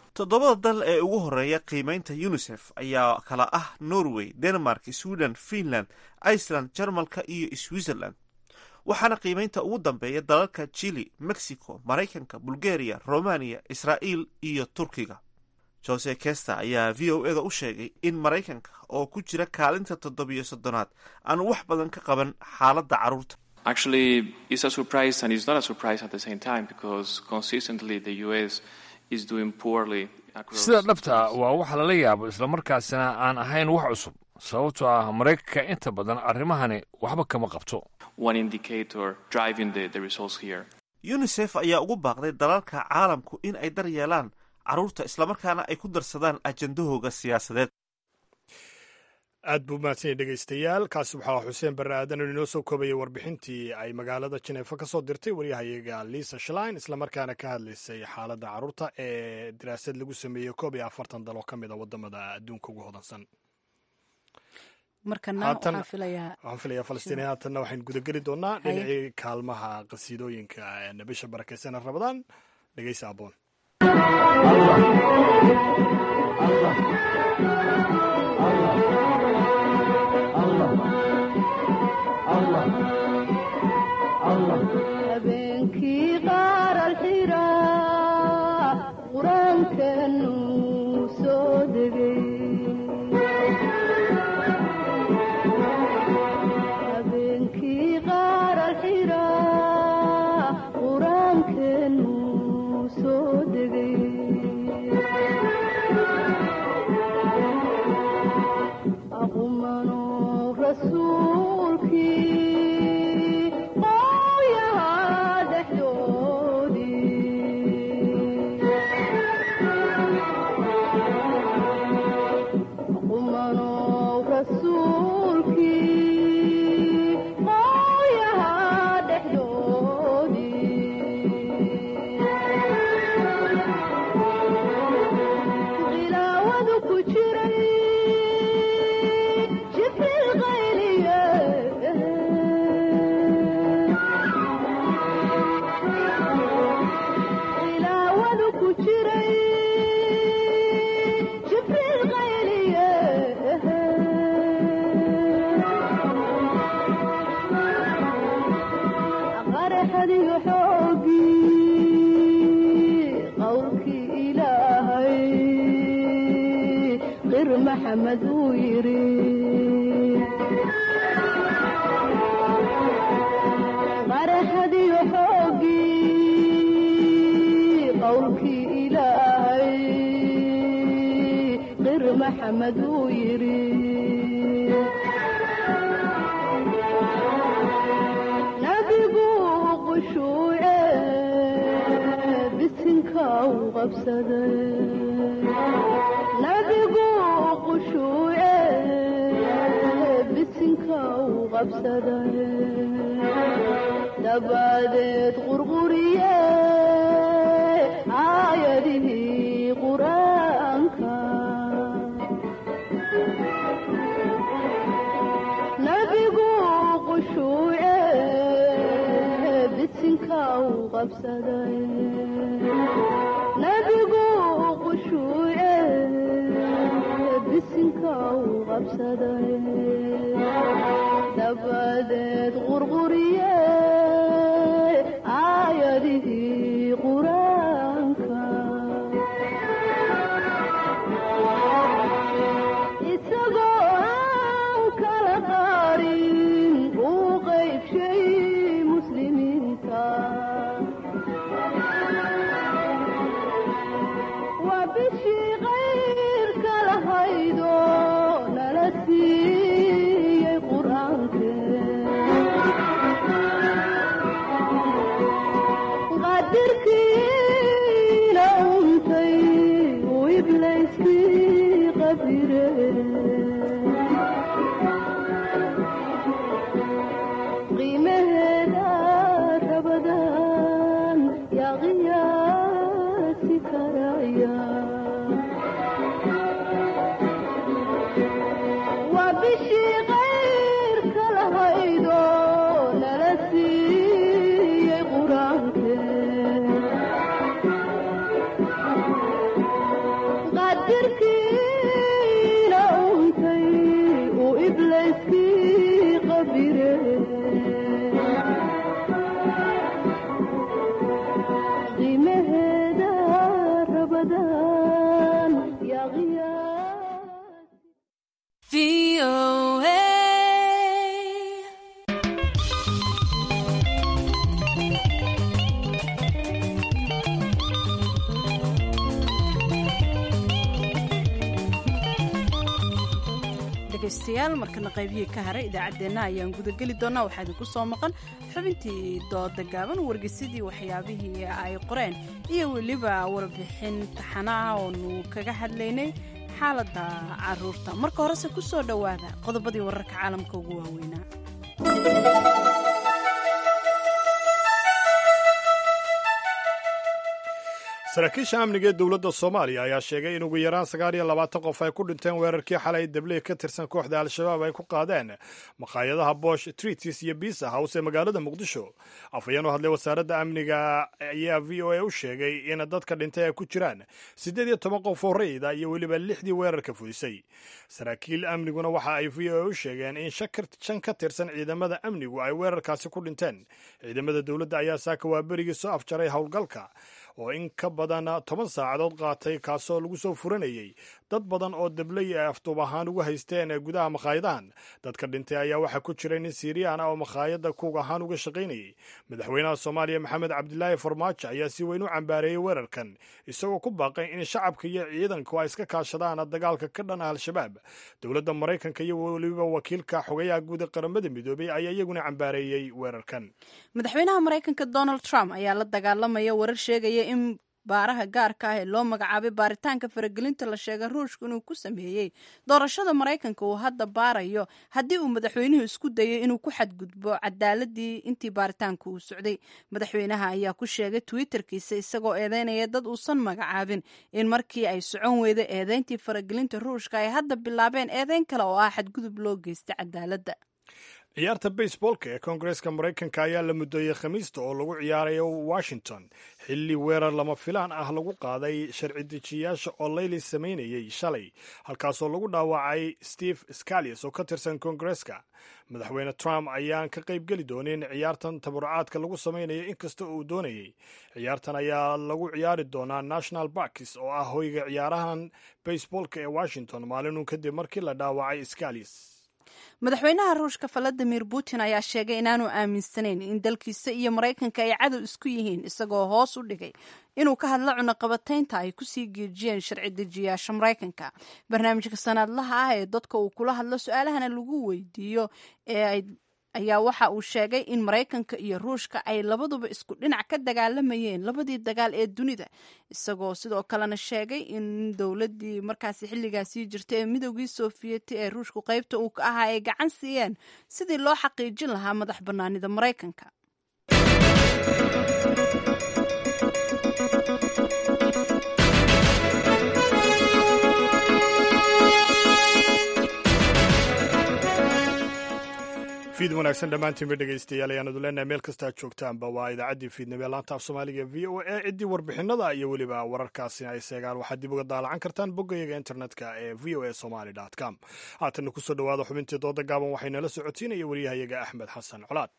toddobada dal ee ugu horeeya qiimeynta unisef ayaa kala ah norway denmark sweden finland iceland jarmalka iyo switzerland waxaana qiimeynta ugu dambeeya dalalka chili mexico maraykanka bulgaria romania israa'iil iyo turkiga jose kester ayaa v o eda u sheegay in maraykanka oo ku jira kaalinta toddobiyo soddonaad aanu wax badan ka qaban xaaladda carruurta Actually, it's a surprise and it's not a surprise at the same time because consistently the US is doing poorly across. sida dhabta waa wax lala yaabo islamarkaasina aan ahayn wax cusub sababtoo ah maraykanka inta badan arrimahani waxba kama qabto One indicator driving the, the results here. unisef ayaa ugu baaqday dalalka caalamku in ay dar yeelaan carruurta islamarkaana ay ku darsadaan ajandahooga siyaasadeed aad buu mahadsan yahy dhegaystayaal kaasi waxaa xuseen barre aadan oo inoo soo koobayay warbixintii ay magaalada jineefa ka soo dirtay waryahayaga lisa shlein islamarkaana ka hadlaysay xaaladda carruurta ee daraasad lagu sameeyey koob iyo afartan dal oo ka mid a wadamada adduunka ugu hodansan markana Haatan- waxaan filayaa waxaan filayaa falastiiniya haatanna waxaynu gudageli doonaa Haye. dhinacii kaalmaha qasiidooyinka ee bisha barakeysan rabadaan dhegeysa aboon habeenkii qaar alxiraa qur-aankanu soo degay habeenkii qaar alxiraa qur-aankanu soo degay aqumano rasuulkii qooyaha dhexdoodii aqumano rasuulkii qooyaha dhexdoodii khilaawadu ku jiray jibriil qayliye khilaawadu ku jiray jibriil qayliye qaraxadiyo xoogii qowlkii ilaahay qir maxamed uu yidhi qaraxadiyo xoogii qowlkii ilaahay qir maxamed uu yidhi nabigu qushuuce bisinka u qabsaday nabigu qushuuce bisinka u qabsaday dabadeed qurquriye aayadihii qur-aanka nabigu qushuuce bisinka u qabsaday nabigu qushuuce bisinka u qabsaday dabadeed qurquriye aayadihii qur-aanka isagoo aan kala qaarin uu qaybshay muslimiinta waa bishii qayrka lahaydo nala siiyey qur-aankeqadirkiina untay uu iblayskii qabire qiimaheeda rabadaan yaa qiyaasi karaya waa bishii qayrka lahaydo nala siiyey qur-aanke dhegaystayaal markana qaybihii ka haray idaacaddeenna ayaan gudageli doonaa waxaa idinku soo maqan xubintii dooda gaaban wargeysadii waxyaabihii ay qoreen iyo weliba warbixin taxana ah oonu kaga hadlaynay xaaladda caruurta marka horese ku soo dhowaada qodobadii wararka caalamka ugu waaweynaa saraakiisha amniga ee dowladda soomaaliya ayaa sheegay in ugu yaraan sagaal iyo labaatan qof ay ku dhinteen weerarkii xalay dabley ka tirsan kooxda al-shabaab ay ku qaadeen makhaayadaha bosh tritis iyo bisa house ee magaalada muqdisho afhayeen u hadlay wasaaradda amniga ayaa v o a u sheegay in dadka dhintay ay ku jiraan siddeed iyo toban qof oo rayida iyo weliba lixdii weerarka fudisay saraakiil amniguna waxa ay v o a u sheegeen in shan ka tirsan ciidamada amnigu ay weerarkaasi ku dhinteen ciidamada dowladda ayaa saaka waa berigii soo afjaray howlgalka oo in ka badan toban saacadood qaatay kaasoo lagu soo furanayey dad badan oo dabley ay afduub ahaan ugu haysteen gudaha makhaayadahan dadka dhintay ayaa waxaa ku jira nin siiriyaan ah oo makhaayadda kuug ahaan uga shaqaynayay madaxweynaha soomaaliya maxamed cabdilaahi farmaajo ayaa si weyn u cambaareeyey weerarkan isagoo ku baaqay in shacabka iyo ciidanku ay iska kaashadaan dagaalka ka dhan ah al-shabaab dowladda maraykanka iyo weliba wakiilka xogayaha guud ee qaramada midoobay ayaa iyaguna cambaareeyey weerarkan madaxweynaha maraykanka donald trump ayaa la dagaalamaya warar sheegaya in baaraha gaarka ah ee loo magacaabay baaritaanka faragelinta la sheegay ruushku inuu ku sameeyey doorashada maraykanka uu hadda baarayo haddii uu madaxweynuhu isku dayay inuu ku xadgudbo cadaaladii intii baaritaanka uu socday madaxweynaha ayaa ku sheegay twitterkiisa isagoo eedeynaya dad uusan magacaabin in markii ay socon weyday eedeyntii faragelinta ruushka ay hadda bilaabeen eedeyn kale oo ah xadgudub loo geystay cadaaladda ciyaarta baseballka ee koongareeska maraykanka ayaa la mudooyey khamiista oo lagu ciyaarayo washington xilli weerar lama filaan ah lagu qaaday sharci dejiyayaasha oo layli samaynayey shalay halkaasoo lagu dhaawacay steve scalias oo ka tirsan koongareeska madaxweyne trump ayaan ka qayb geli doonin ciyaartan tabarucaadka lagu samaynayo inkasta uu doonayey ciyaartan ayaa lagu ciyaari doonaa national barkis oo ah hoyga ciyaarahan baseballka ee washington maalinun kadib markii la dhaawacay scalias madaxweynaha ruushka valadimir putin ayaa sheegay inaanu aaminsanayn in dalkiisa iyo maraykanka ay cadow isku yihiin isagoo hoos u dhigay inuu ka hadlo cunaqabataynta ay kusii geejiyeen sharci dejiyaasha maraykanka barnaamijka sanaadlaha ah ee dadka uu kula hadlo su-aalahana lagu weydiiyo ee ayaa waxa uu sheegay in maraykanka iyo ruushka ay labaduba isku dhinac ka dagaalamayeen labadii dagaal ee dunida isagoo sidoo kalena sheegay in dowladii markaasi xilligaasii jirta ee midoogii soofiyeti ee ruushku qaybta uu ka ahaa ay gacan siiyeen sidii loo xaqiijin lahaa madax bannaanida maraykanka fiid wanaagsan dhammaantiinba dhegaystayaal ayaan idu leenahay meel kastaa joogtaanba waa idaacaddii fiidnimo ee laanta af soomaaliga v o a ciddii warbixinada iyo weliba wararkaasi ay seegaan waxaad dib uga daalacan kartaan boggayaga internetka ee v o a somaly com haatanna kusoo dhowaada xubintii dooda gaaban waxaynala socotiinaya wariyahayaga axmed xasan colaad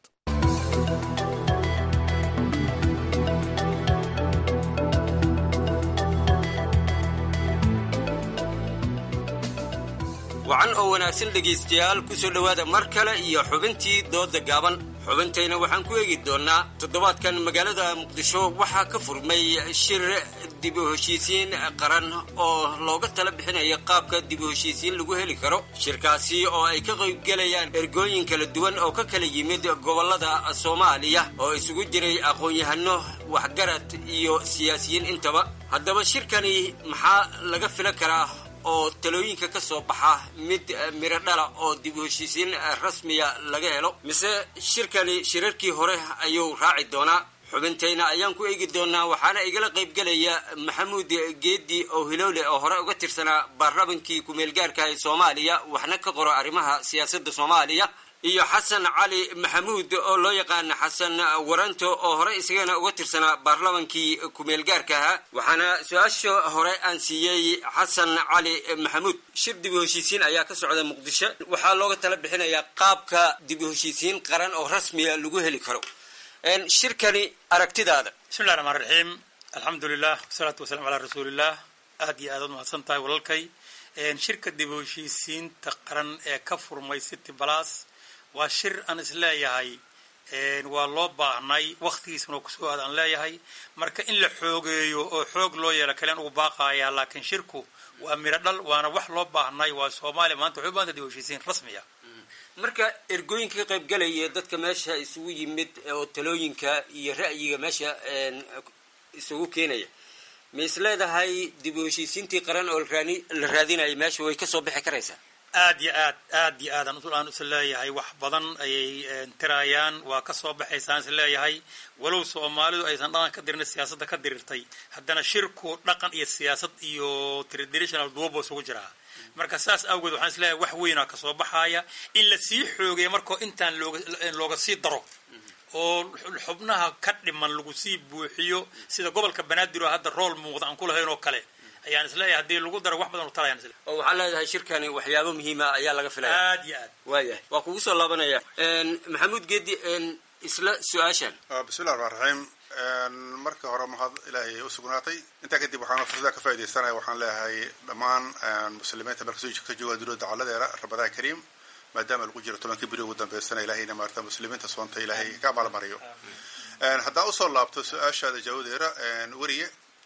wacan oo wanaagsan dhegaystayaal ku soo dhowaada mar kale iyo xubintii dooda gaaban xubintayna waxaan ku eegi doonnaa toddobaadkan magaalada muqdisho waxaa ka furmay shir dib u heshiisiin qaran oo looga tala bixinayo qaabka dib u heshiisiin lagu heli karo shirkaasi oo ay ka qaybgelayaan ergooyin kala duwan oo ka kala yimid gobollada soomaaliya oo isugu jiray aqoon-yahano waxgarad iyo siyaasiyiin intaba haddaba shirkani maxaa laga filan karaa oo talooyinka ka soo baxa mid miro dhala oo dib u heshiisiin rasmiya laga helo mise shirkani shirarkii hore ayuu raaci doonaa xubintayna ayaan ku eegi doonaa waxaana igala qaybgelaya maxamuud geedi oo hilowle oo hore uga tirsanaa baarlamankii ku-meelgaarka ee soomaaliya waxna ka qoro arrimaha siyaasadda soomaaliya iyo xasan cali maxamuud oo loo yaqaana xasan waranto oo hore isagana uga tirsanaa baarlamankii ku-meelgaarka ahaa waxaana su-aasha hore aan siiyey xasan cali maxamuud shir dib u heshiisiin ayaa ka socda muqdisho waxaa looga tala bixinayaa qaabka dib u heshiisiin qaran oo rasmiya lagu heli karo shirkani aragtidaada bismillahi raxmaan raxiim alxamdu lilah wasalaatu wasalaam calaa rasuuliillah aad iyo aad ad mahadsan tahay walalkay shirka dib u heshiisiinta qaran ee ka furmay city balas waa shir aan isleeyahay waa loo baahnay waktigiisana oo kusoo aad aan leeyahay marka in la xoogeeyo oo xoog loo yeelo kalen ugu baaqayaa laakiin shirku waa miro dhal waana wax loo baahnay waa soomaaliya maanta waxay u baahanta dib u heshiisiin rasmiya marka ergooyinka ka qayb galaya dadka meesha isugu yimid oo talooyinka iyo ra'yiga meesha isugu keenaya ma is leedahay dib u heshiisiintii qaran oo la raadinaya meesha way kasoo bixi karaysaa aad yo aad aad yo aad aan is leeyahay wax badan ayay tirayaan waa ka soo baxaysaan is leeyahay walow soomaalidu aysan dhaqan ka dirin siyaasadda ka dirirtay haddana shirku dhaqan iyo siyaasad iyo traditional duwabo isugu jiraa marka saas awgeed waxaan isleeyahay wax weynaa kasoo baxaaya in la sii xoogeeya markoo intaan looga looga sii daro oo xubnaha ka dhiman lagu sii buuxiyo sida gobolka banaadir oo hadda rool muuqda aan ku lahayn oo kale ayaan isleeyahay haddii lagu daro wax badan u tarayaan isle oo waxaa leedahay shirkani waxyaabo muhiima ayaa laga filaya aad yo aad waayahay waa kugu soo laabanaya maxamuud geedi isla su-aashan bismillahi raxmaan raxiim marka hore mahad ilaahay u sugnaatay intaa kadib waxaan fursada ka faaidaysanaya waxaan leeyahay dhammaan muslimiinta markasoo ka jooga dunida dacaladeeda ramadaan kariim maadaama lagu jiro tobankii beri ugu dambeysana ilahayna maarata muslimiinta soonta ilaahay ka abaalmariyo haddaan usoo laabto su-aashaada jaawadeera weriye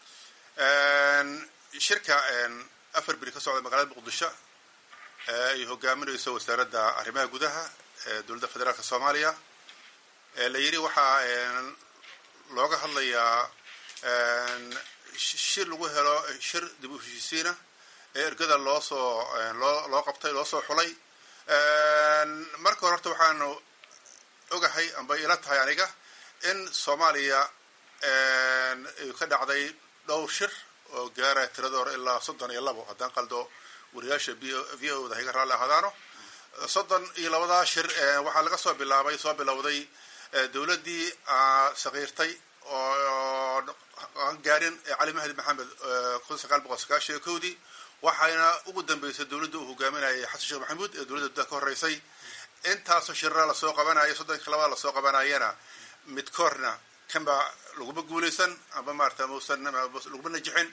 shirka afar beri ka socda magaalada muqdisho ay hogaaminayso wasaaradda arrimaha gudaha ee dowladda federaalka soomaaliya la yidhi waxaa looga hadlayaa shir lagu helo shir dib u heshiisiina ee ergada loo soo loo loo qabtay loo soo xulay marka hore horta waxaanu ogahay amba ila tahay aniga in soomaaliya ay ka dhacday dhowr shir oo gaaraya tirada hore ilaa soddon iyo labo haddaan qaldo wariyaasha v o da hayga raalli ahaadaano soddon iyo labadaa shir waxaa laga soo bilaabay soo bilowday dowladdii sakiirtay oo aan gaarin cali mahdi maxamed kun sagaal boqol sagaashan iyo kowdii waxayna ugu dambeysay dowladda uu hogaaminayay xasan sheekh maxamuud ee dowladda ka horreysay intaasoo shirra lasoo qabanaya soddonka labada lasoo qabanayana midkoorna kanba laguma guulaysan amba maarata musan laguma najixin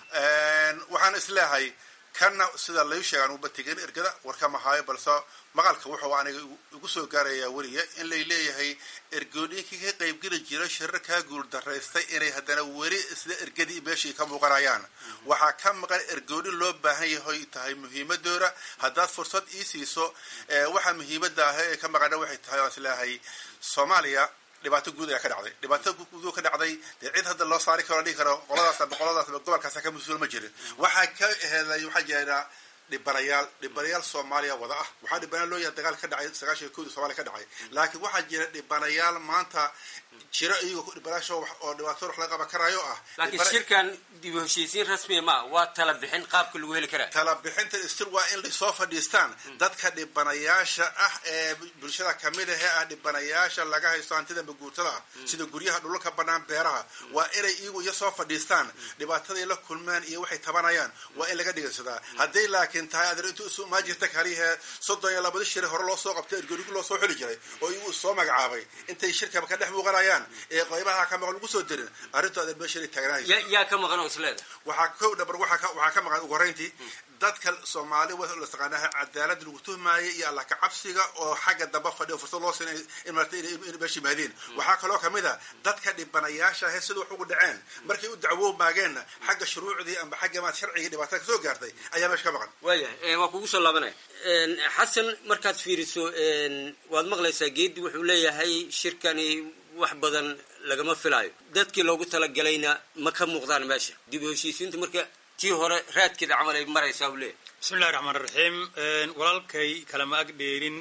waxaan isleehay kanna sida layu sheegaan uba tegin ergada warkama haayo balse maqalka wuxuu aniga igu soo gaarayaa weliya in lay leeyahay ergooyinkii ka qaybgeli jira shirar kaa guul daraystay inay haddana weli isla ergadii meeshii ka muuqanayaan waxaa ka maqan ergooyin loo baahan yahay tahay muhiimadooda haddaad fursad ii siiso waxaa muhiimada ah ee ka maqana waxay tahay aan isleeyahay soomaaliya dhibaato guud ayaa ka dhacday dhibaato guud ka dhacday dee cid hadda loo saari karo dhihi karo qoladaas aba qoladaas aba gobolkaas ka mas-uul ma jirin waxaa ka heeday waxaa jira dhibanayaal dhibanayaal soomaaliya wada ah waxaa dhibanayaal loo yahay dagaal ka dhacay sagaashan iyo kowdii somaaliya ka dhacay laakiin waxaa jira dhibanayaal maanta jiro iyagoo dhibanayaasha oo dhibaato wax laga qaban karaayo ah laakiin shirkan dib u heshiisiin rasmiya ma waa tala bixin qaabka lagu heli karaa tala bixinta stil waa in lasoo fadhiistaan dadka dhibanayaasha ah ee bulshada kamid ah ee ah dhibanayaasha laga haysto hantida maguurtada ah sida guryaha dhulka banaan beeraha waa inay iyagu iyo soo fadhiistaan dhibaataday la kulmaan iyo waxay tabanayaan waa in laga dhigaysadaa hadday laakiin tahay adeer intu isu imaan jirta kalihee soddon iyo labada shire hore loo soo qabtay ergorigu loo soo xuli jiray oo iyagu soo magacaabay intay shirkaba ka dhex muuqanayaan ee qaybaha ka maqan lagu soo dirin arrintu adeer meesha taagnahayso yaa ka maqan oo isleeda waxaa ko dhabar waxaa ka maqan ugu horreyntii dadka soomaali la taqaanaha cadaalada lagu tuhmaayay iyo alla kacabsiga oo xagga damba fadhiyo fursad loo siinay in marta in meesha yimaadeen waxaa kaloo kamid a dadka dhibanayaasha ahe sida wax ugu dhaceen markay u dacwo maageenna xagga shuruucdii amba xagga maad sharciga dhibaatada kasoo gaartay ayaa meesha ka maqan waayahay waa kugu soo laabanaya xasan markaad fiiriso waad maqlaysaa geedi wuxuu leeyahay shirkani wax badan lagama filaayo dadkii loogu talagalayna ma ka muuqdaan meesha dib u heshiisiinta marka tii hore raadkeeda camal ay maraysaa u leeyahay bismillahi raxmaan raxiim walaalkay kalama ag dheerin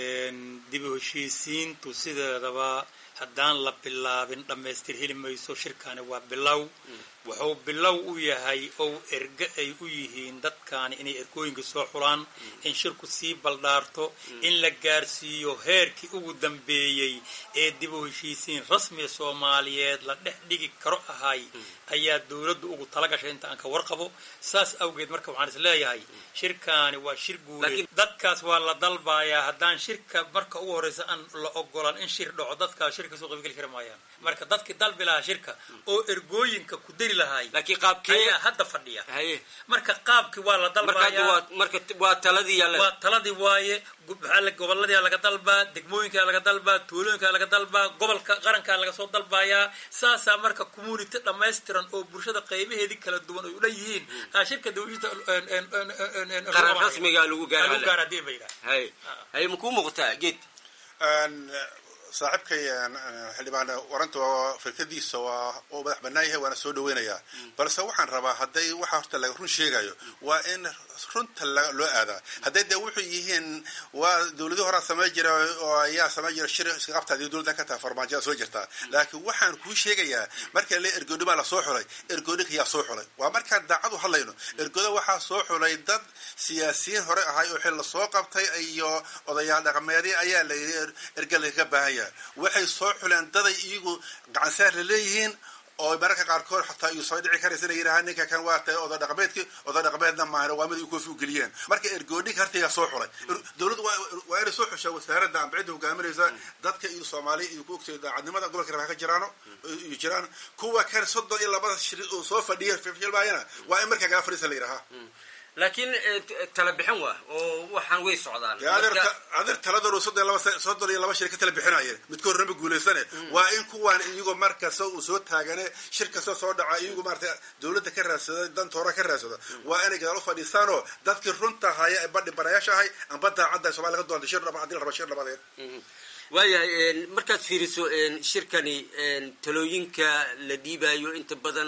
dib u heshiisiintu sideedaba haddaan la bilaabin dhammaystir heli mayso shirkani waa bilow wuxuu bilow u yahay ou erge ay u yihiin dadkaani inay ergooyinka soo xulaan in shirku sii baldhaarto in la gaarsiiyo heerkii ugu dambeeyey ee dib u heshiisiin rasmiga soomaaliyeed la dhex dhigi karo ahay ayaa dowladdu ugu tala gashay inta aan ka warqabo saas awgeed marka waxaan is leeyahay shirkaani waa shir guuleed dadkaas waa la dalbayaa haddaan shirka marka ugu horreysa aan la ogolan in shir dhaco dadkaas shirka soo qaybgeli kari maayaan marka dadkii dalbi lahaa shirka oo ergooyinka ku dari geli lahay laakiin qaabkee ayaa hadda fadhiya haye marka qaabkii waa la marka hadda dalbayaa waa marka waa taladii yaalla waa taladii waaye gu- maxaa la- gobolladaa laga dalbaa degmooyinkaa laga dalbaa tuulooyinkaa laga dalbaa gobolka qarankaa laga soo dalbayaa saasaa marka community dhammaystiran oo bulshada qaybaheedii kala duwan ay u dhan yihiin aa shirka dawlada qaran rasmiga lagu gaara lagu gaara hadii ba yidhaha haye haye makuu muuqataa geed saaxiibkay xildhibaan waranta waa firkadiisa waa uu madax bannaan yahay waana soo dhaweynayaa balse waxaan rabaa hadday waxa horta laga run sheegayo waa in runta la- loo aadaa hadday dee wuxuu yihiin waa dowladii horaa samay jira oo ayaa samay jira shir iska qabtaadi dowladdan ka tahay farmaajada soo jirtaa laakiin waxaan kuu sheegayaa marka le ergoodhimaa la soo xulay ergoodhinka yaa soo xulay waa markaan daacadu hadlayno ergooda waxaa soo xulay dad siyaasiyiin hore ahay oo xil la soo qabtay iyo odayaal dhaqameedyo ayaa la yidhi er- erga laga baahan yahay waxay soo xuleen daday iyagu gacansaar la leeyihiin oo mararka qaarkood xataa iyu soo dhici karaysa inay yidhahaan ninka kan waa tahay oday dhaqameedki oday dhaqameedna maahan waa mid ay koofi u geliyeen marka ergoodhinka hartigaa soo xulay Er- dowladdu waa waa inay soo xushaa wasaaradda amba cidda hogaaminaysa dadka iyo soomaaliya iyo ku ogtay daacadnimada gobolka rabaa ka jiraano iyo jiraan kuwa kan soddon iyo labada shir oo soo fadhiya filmaayana waa in markaa gala fadhiisa la yidhahaa laakiin eh, t- tala bixin waa oo waxaan way socdaan dee adeer Marka- ta- adeer taladan soddon iyo laba sa- soddon iyo laba shir ka tala bixinayeen midkood hornaba guulaysane waa in kuwaan iyagoo markasta uu soo taagane shir kasta soo dhaca iyagu maarata dowladda ka raadsada danta hore ka raadsada waa inay gadaal u fadhiistaanoo dadkii runta haya ee badhi barayaasha ahay amba daacadda somalia laga doonta shir dhaba haddii la rabo shir dhabadeed waayahay markaad fiiriso shirkani talooyinka la dhiibayo inta badan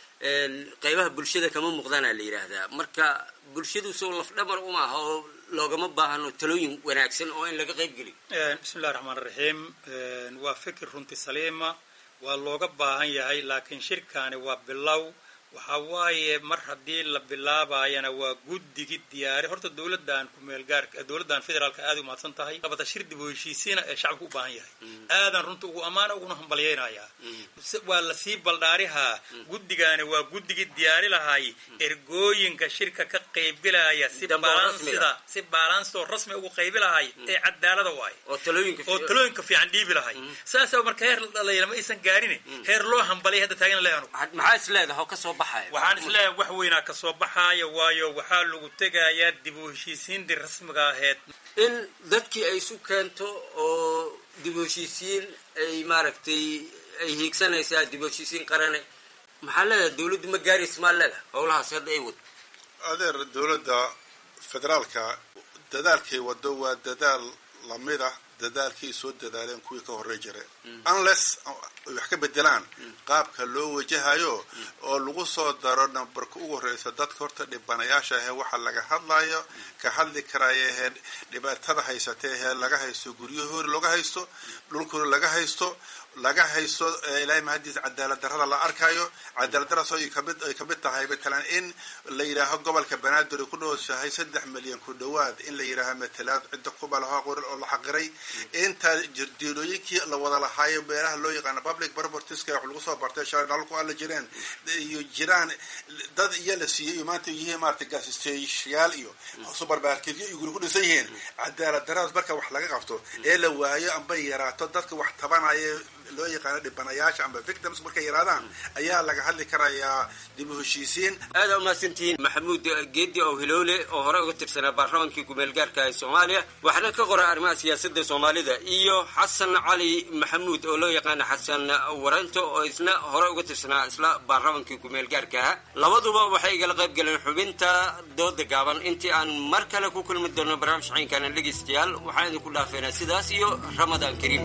qeybaha bulshada kama muuqdaana la yidhaahdaa marka bulshadu soo lafdhamar uma aha oo loogama baahano talooyin wanaagsan oo in laga qayb geliyo bismi illahi raxmaan raxiim waa fikir runti saliima waa looga baahan yahay laakiin shirkaani waa bilow waxa waaye mar haddii la bilaabayana waa guddigii diyaari horta dowladan kumeelgaarka dowladan federaalka aad u mahadsan tahay labata shir dib u heshiisiina ee shacabku u baahan yahay aadan runta ugu ammaana uguna hambalyaynayaa waa lasii baldhaarihaa guddigaani waa guddigii diyaari lahay ergooyinka shirka ka qaybgelaya si balansida si balansoo rasmi ugu qaybi lahay ee cadaalada waaye oo talooyinka oo talooyinka fiican dhiibi lahay saasa marka heer la dhalayla ma aysan gaarin heer loo hambalay hadda taagan leanu maxaa is leedaha oo kasoo baxaya waxaan isleeyahay wax weynaa kasoo baxaaya waayo waxaa lagu tegayaa dib u heshiisiintii rasmiga aheyd in dadkii ay isu keento oo dib u heshiisiin ay maaragtay ay hiigsanaysaa dib u heshiisiin qarane maxaa leedahay dawladdu ma gaaraysa maa leedahay howlahaas hadda ay wado adeer dowladda federaalka dadaalkay wado waa dadaal lamid ah dadaalkii soo dadaaleen kuwii ka horey jire unless ay wax ka bedelaan qaabka loo wajahayo oo lagu soo daro nambarka ugu horeysa dadka horta dhibanayaasha ahee waxa laga hadlayo ka hadli karaya ahee dhibaatada haysata ahee laga haysto guryahoori laga haysto dhulkoori laga haysto laga haysto ilaahay mahadiis cadaalad darrada la arkayo cadaalad daradaas ay kamid ay kamid tahay matalan in la yidhaaho gobolka banaadir ay ku dhowsahay saddex milyan ku dhowaad in la yidhaaho matalaad cidda kuba lahaa qorin oo la xaqiray inta jirdiilooyinkii la wada lahaayo meelaha loo yaqaano public propertieska wax lagu soo bartay shaalku alla jireen iyo jiraan dad iyo la siiyey iyo maanta yihiin maarata gaasisteyaal iyo supermarketyo iyo guri ku dhisan yihiin cadaalad daradaas marka wax laga qabto ee la waayo amba yaraato dadka wax tabanaya loo yaqaano dhibanayaasha amba victims markay yaraadaan ayaa laga hadli karayaa dib u heshiisiin aada umahadsantihiin maxamuud geedi ow hiloole oo hore uga tirsanaa baarlamankii ku-meelgaarka ee soomaaliya waxna ka qora arrimaha siyaasadda soomaalida iyo xasan cali maxamuud oo loo yaqaana xasan waranto oo isna hore uga tirsanaa isla baarlamankii ku-meelgaarka aha labaduba waxay igala qayb galeen xubinta dooda gaaban intii aan mar kale ku kulmi doono barnaamij ciinkana dhegaystayaal waxaan idinku dhaafeynaa sidaas iyo ramadaan kariim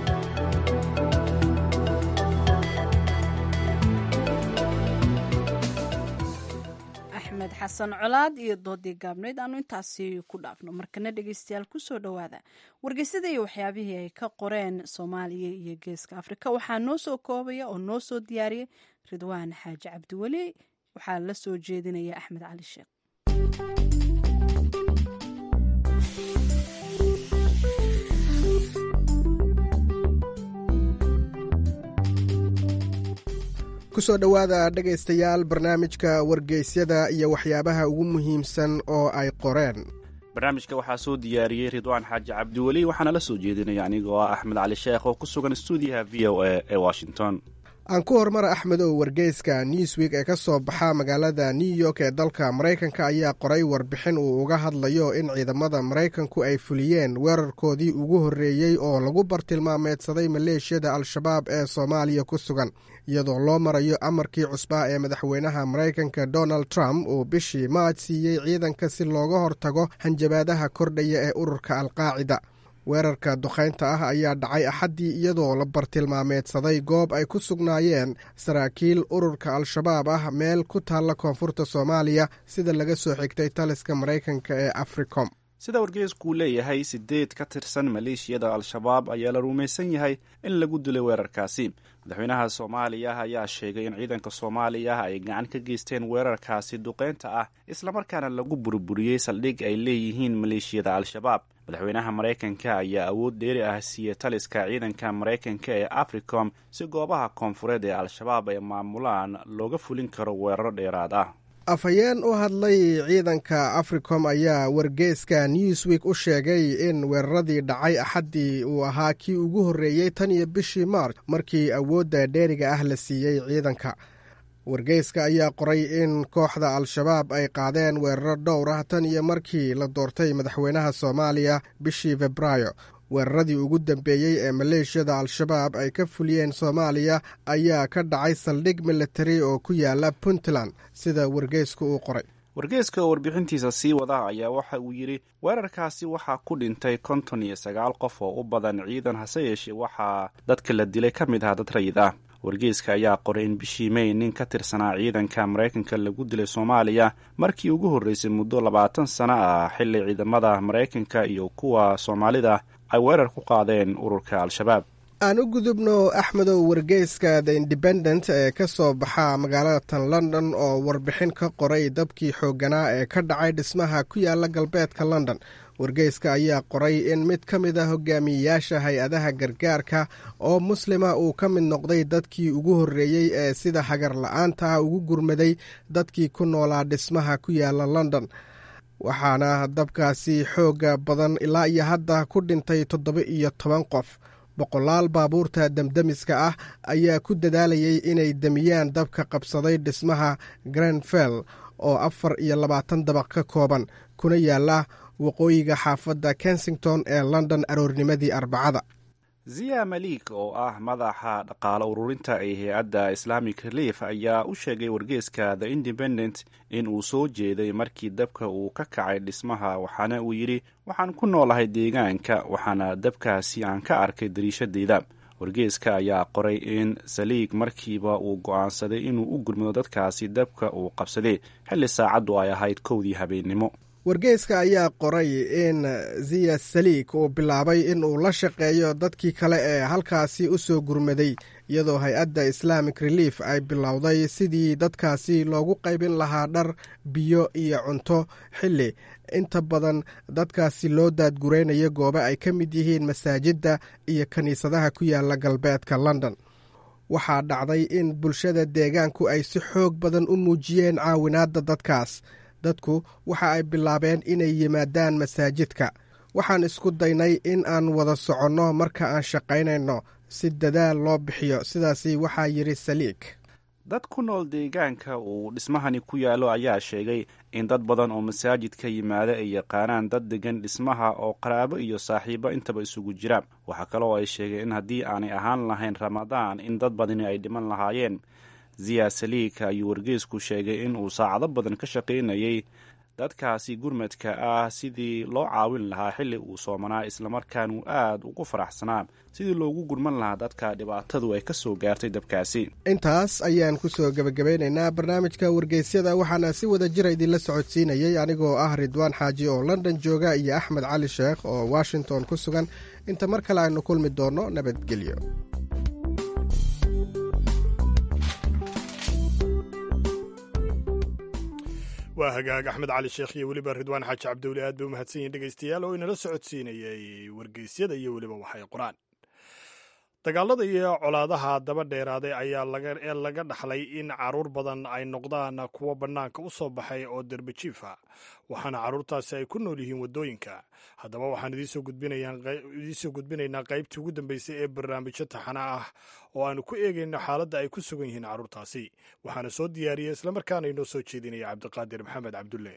axmed xasan colaad iyo doodii gaabneyd aanu intaasi ku dhaafno markana dhegeystayaal kusoo dhowaada wargeysada iyo waxyaabihii ay ka qoreen soomaaliya iyo geeska afrika waxaa noo soo koobaya oo noo soo diyaariyay ridwaan xaaji cabdiweli waxaa la soo jeedinaya axmed cali sheekh kusoo dhowaada dhegaystayaal barnaamijka wargeysyada iyo waxyaabaha ugu muhiimsan oo ay qoreen barnaamijka waxaa soo diyaariyey ridwaan xaaji cabdiweli waxaana la soo jeedinaya anigoo ah axmed cali sheekh oo ku sugan stuudiyaha v o a ee washington aan ku horumara axmedow wargeyska newsweek ee ka soo baxa magaalada new york ee dalka maraykanka ayaa qoray warbixin uu uga hadlayo in ciidamada maraykanku ay fuliyeen weerarkoodii ugu horreeyey oo lagu bartilmaameedsaday maleeshiyada al-shabaab ee soomaaliya ku sugan iyadoo loo marayo amarkii cusbaa ee madaxweynaha maraykanka donald trump uu bishii maaj siiyey ciidanka si looga hortago hanjabaadaha kordhaya ee ururka alqaacida weerarka duqaynta ah ayaa dhacay axaddii iyadoo la bartilmaameedsaday goob ay ku sugnaayeen saraakiil ururka al-shabaab ah meel ku taalla koonfurta soomaaliya sida laga soo xigtay taliska maraykanka ee africom sida wargeeskuu leeyahay sideed ka tirsan maleeshiyada al-shabaab ayaa la rumaysan yahay in lagu dilay weerarkaasi madaxweynaha soomaaliya ayaa sheegay in ciidanka soomaaliya ay gacan ka geysteen weerarkaasi duqeynta ah islamarkaana lagu burburiyey saldhig ay leeyihiin maleeshiyada al-shabaab madaxweynaha maraykanka ayaa awood dheeri ah siiyey taliska ciidanka maraykanka ee africom si goobaha koonfureed ee al-shabaab ay maamulaan looga fulin karo weeraro dheeraad ah afhayeen u hadlay ciidanka africom ayaa wargeeska newsweek u sheegay in weeraradii dhacay axaddii uu ahaa kii ugu horreeyey tan iyo bishii maarch markii awoodda dheeriga ah la siiyey ciidanka wargeyska ayaa qoray in kooxda al-shabaab ay qaadeen weeraro dhowr ah tan iyo markii la doortay madaxweynaha soomaaliya bishii febraayo weeraradii ugu dambeeyey ee maleeshiyada al-shabaab ay ka fuliyeen soomaaliya ayaa ka dhacay saldhig militari oo ku yaala puntland sida wargeysku uu qoray wargeeska oo warbixintiisa sii wada ayaa waxa uu yidhi weerarkaasi waxaa ku dhintay konton iyo sagaal qof oo u badan ciidan hase yeeshee waxaa dadka la dilay ka mid ah dad rayid ah wargeyska ayaa qoray in bishii may nin ka tirsanaa ciidanka maraykanka lagu dilay soomaaliya markii ugu horreysay muddo labaatan sano ah xilli ciidamada maraykanka iyo kuwa soomaalida ay weerar ku qaadeen ururka al-shabaab aan u gudubno axmedow wargeyska the independent ee ka soo baxa magaalada tan london oo warbixin ka qoray dabkii xoogganaa ee ka dhacay dhismaha ku yaala galbeedka london wargeyska ayaa qoray in mid ka mid a hogaamiyeyaasha hay-adaha gargaarka oo muslima uu ka mid noqday dadkii ugu horreeyey ee sida hagar la-aanta ah ugu gurmaday dadkii ku noolaa dhismaha ku yaala london waxaana dabkaasi xooga badan ilaa iyo hadda ku dhintay toddoba iyo toban qof boqolaal baabuurta demdemiska ah ayaa ku dadaalayay inay demiyaan dabka qabsaday dhismaha grenfell oo afar iyo labaatan dabaq ka kooban kuna yaala waqooyiga xaafadda kensington ee london aroornimadii arbacada ziya malik oo ah madaxa dhaqaalo ururinta ee hay-adda islamic relief ayaa u sheegay wargeeska the independent in uu soo jeeday markii dabka uu ka kacay dhismaha waxaana uu yidhi waxaan ku noolahay deegaanka waxaana dabkaasi aan ka arkay dariishadeyda wargeeska ayaa qoray in saliig markiiba uu go'aansaday inuu u gurmado dadkaasi dabka uu qabsaday xilli saacaddu ay ahayd kowdii habeennimo wargeyska ayaa qoray in ziya saliig uu bilaabay in uu la shaqeeyo dadkii kale ee halkaasi u soo gurmaday iyadoo hay-adda islamic relief ay bilowday sidii dadkaasi loogu qaybin lahaa dhar biyo iyo cunto xilli inta badan dadkaasi loo daadguraynayo goobo ay ka mid yihiin masaajidda iyo kiniisadaha ku yaala galbeedka london waxaa dhacday in bulshada deegaanku ay si xoog badan u muujiyeen caawinaadda dadkaas dadku waxa ay bilaabeen inay yimaadaan masaajidka waxaan isku daynay in aan wada soconno marka aan shaqaynayno si dadaal loo bixiyo sidaasi waxaa yidhi saliig dad ku nool deegaanka uu dhismahani ku yaallo ayaa sheegay in dad badan oo masaajidka yimaada ay yaqaanaan dad degan dhismaha oo qaraabo iyo saaxiibo intaba isugu jira waxaa kaloo ay sheegeen in haddii aanay ahaan lahayn ramadaan in dad badani ay dhiman lahaayeen ziya saliig ayuu wargeysku sheegay in uu saacado badan ka shaqaynayay dadkaasi gurmadka ah sidii loo caawin lahaa xilli uu soomanaa islamarkaan uu aad ugu faraxsanaa sidii loogu gurman lahaa dadka dhibaatadu ay ka soo gaartay dabkaasi intaas ayaan ku soo gebagabeynaynaa barnaamijka wargeysyada waxaana si wada jira idinla socodsiinayey anigoo ah ridwaan xaaji oo london jooga iyo axmed cali sheekh oo washington ku sugan inta mar kale aynu kulmi doonno nabadgelyo waa hagaag axmed cali sheekh iyo weliba ridwaan xaaji cabdiweli aad bay u mahadsan yihin dhegeystayaal oo inala socodsiinayay wargeysyada iyo weliba waxay qoraan dagaalada iyo colaadaha daba dheeraaday ayaa ee laga dhaxlay in caruur badan ay noqdaan kuwo bannaanka u soo baxay oo derbejiifa waxaana carruurtaasi ay ku nool yihiin waddooyinka haddaba waxaan idiinsoo gudbinaynaa qaybtii ugu dambeysay ee barnaamijyo taxana ah oo aanu ku eegayno xaaladda ay ku sugan yihiin carruurtaasi waxaana soo diyaariyey islamarkaana inoo soo jeedinaya cabdiqaadir maxamed cabdulle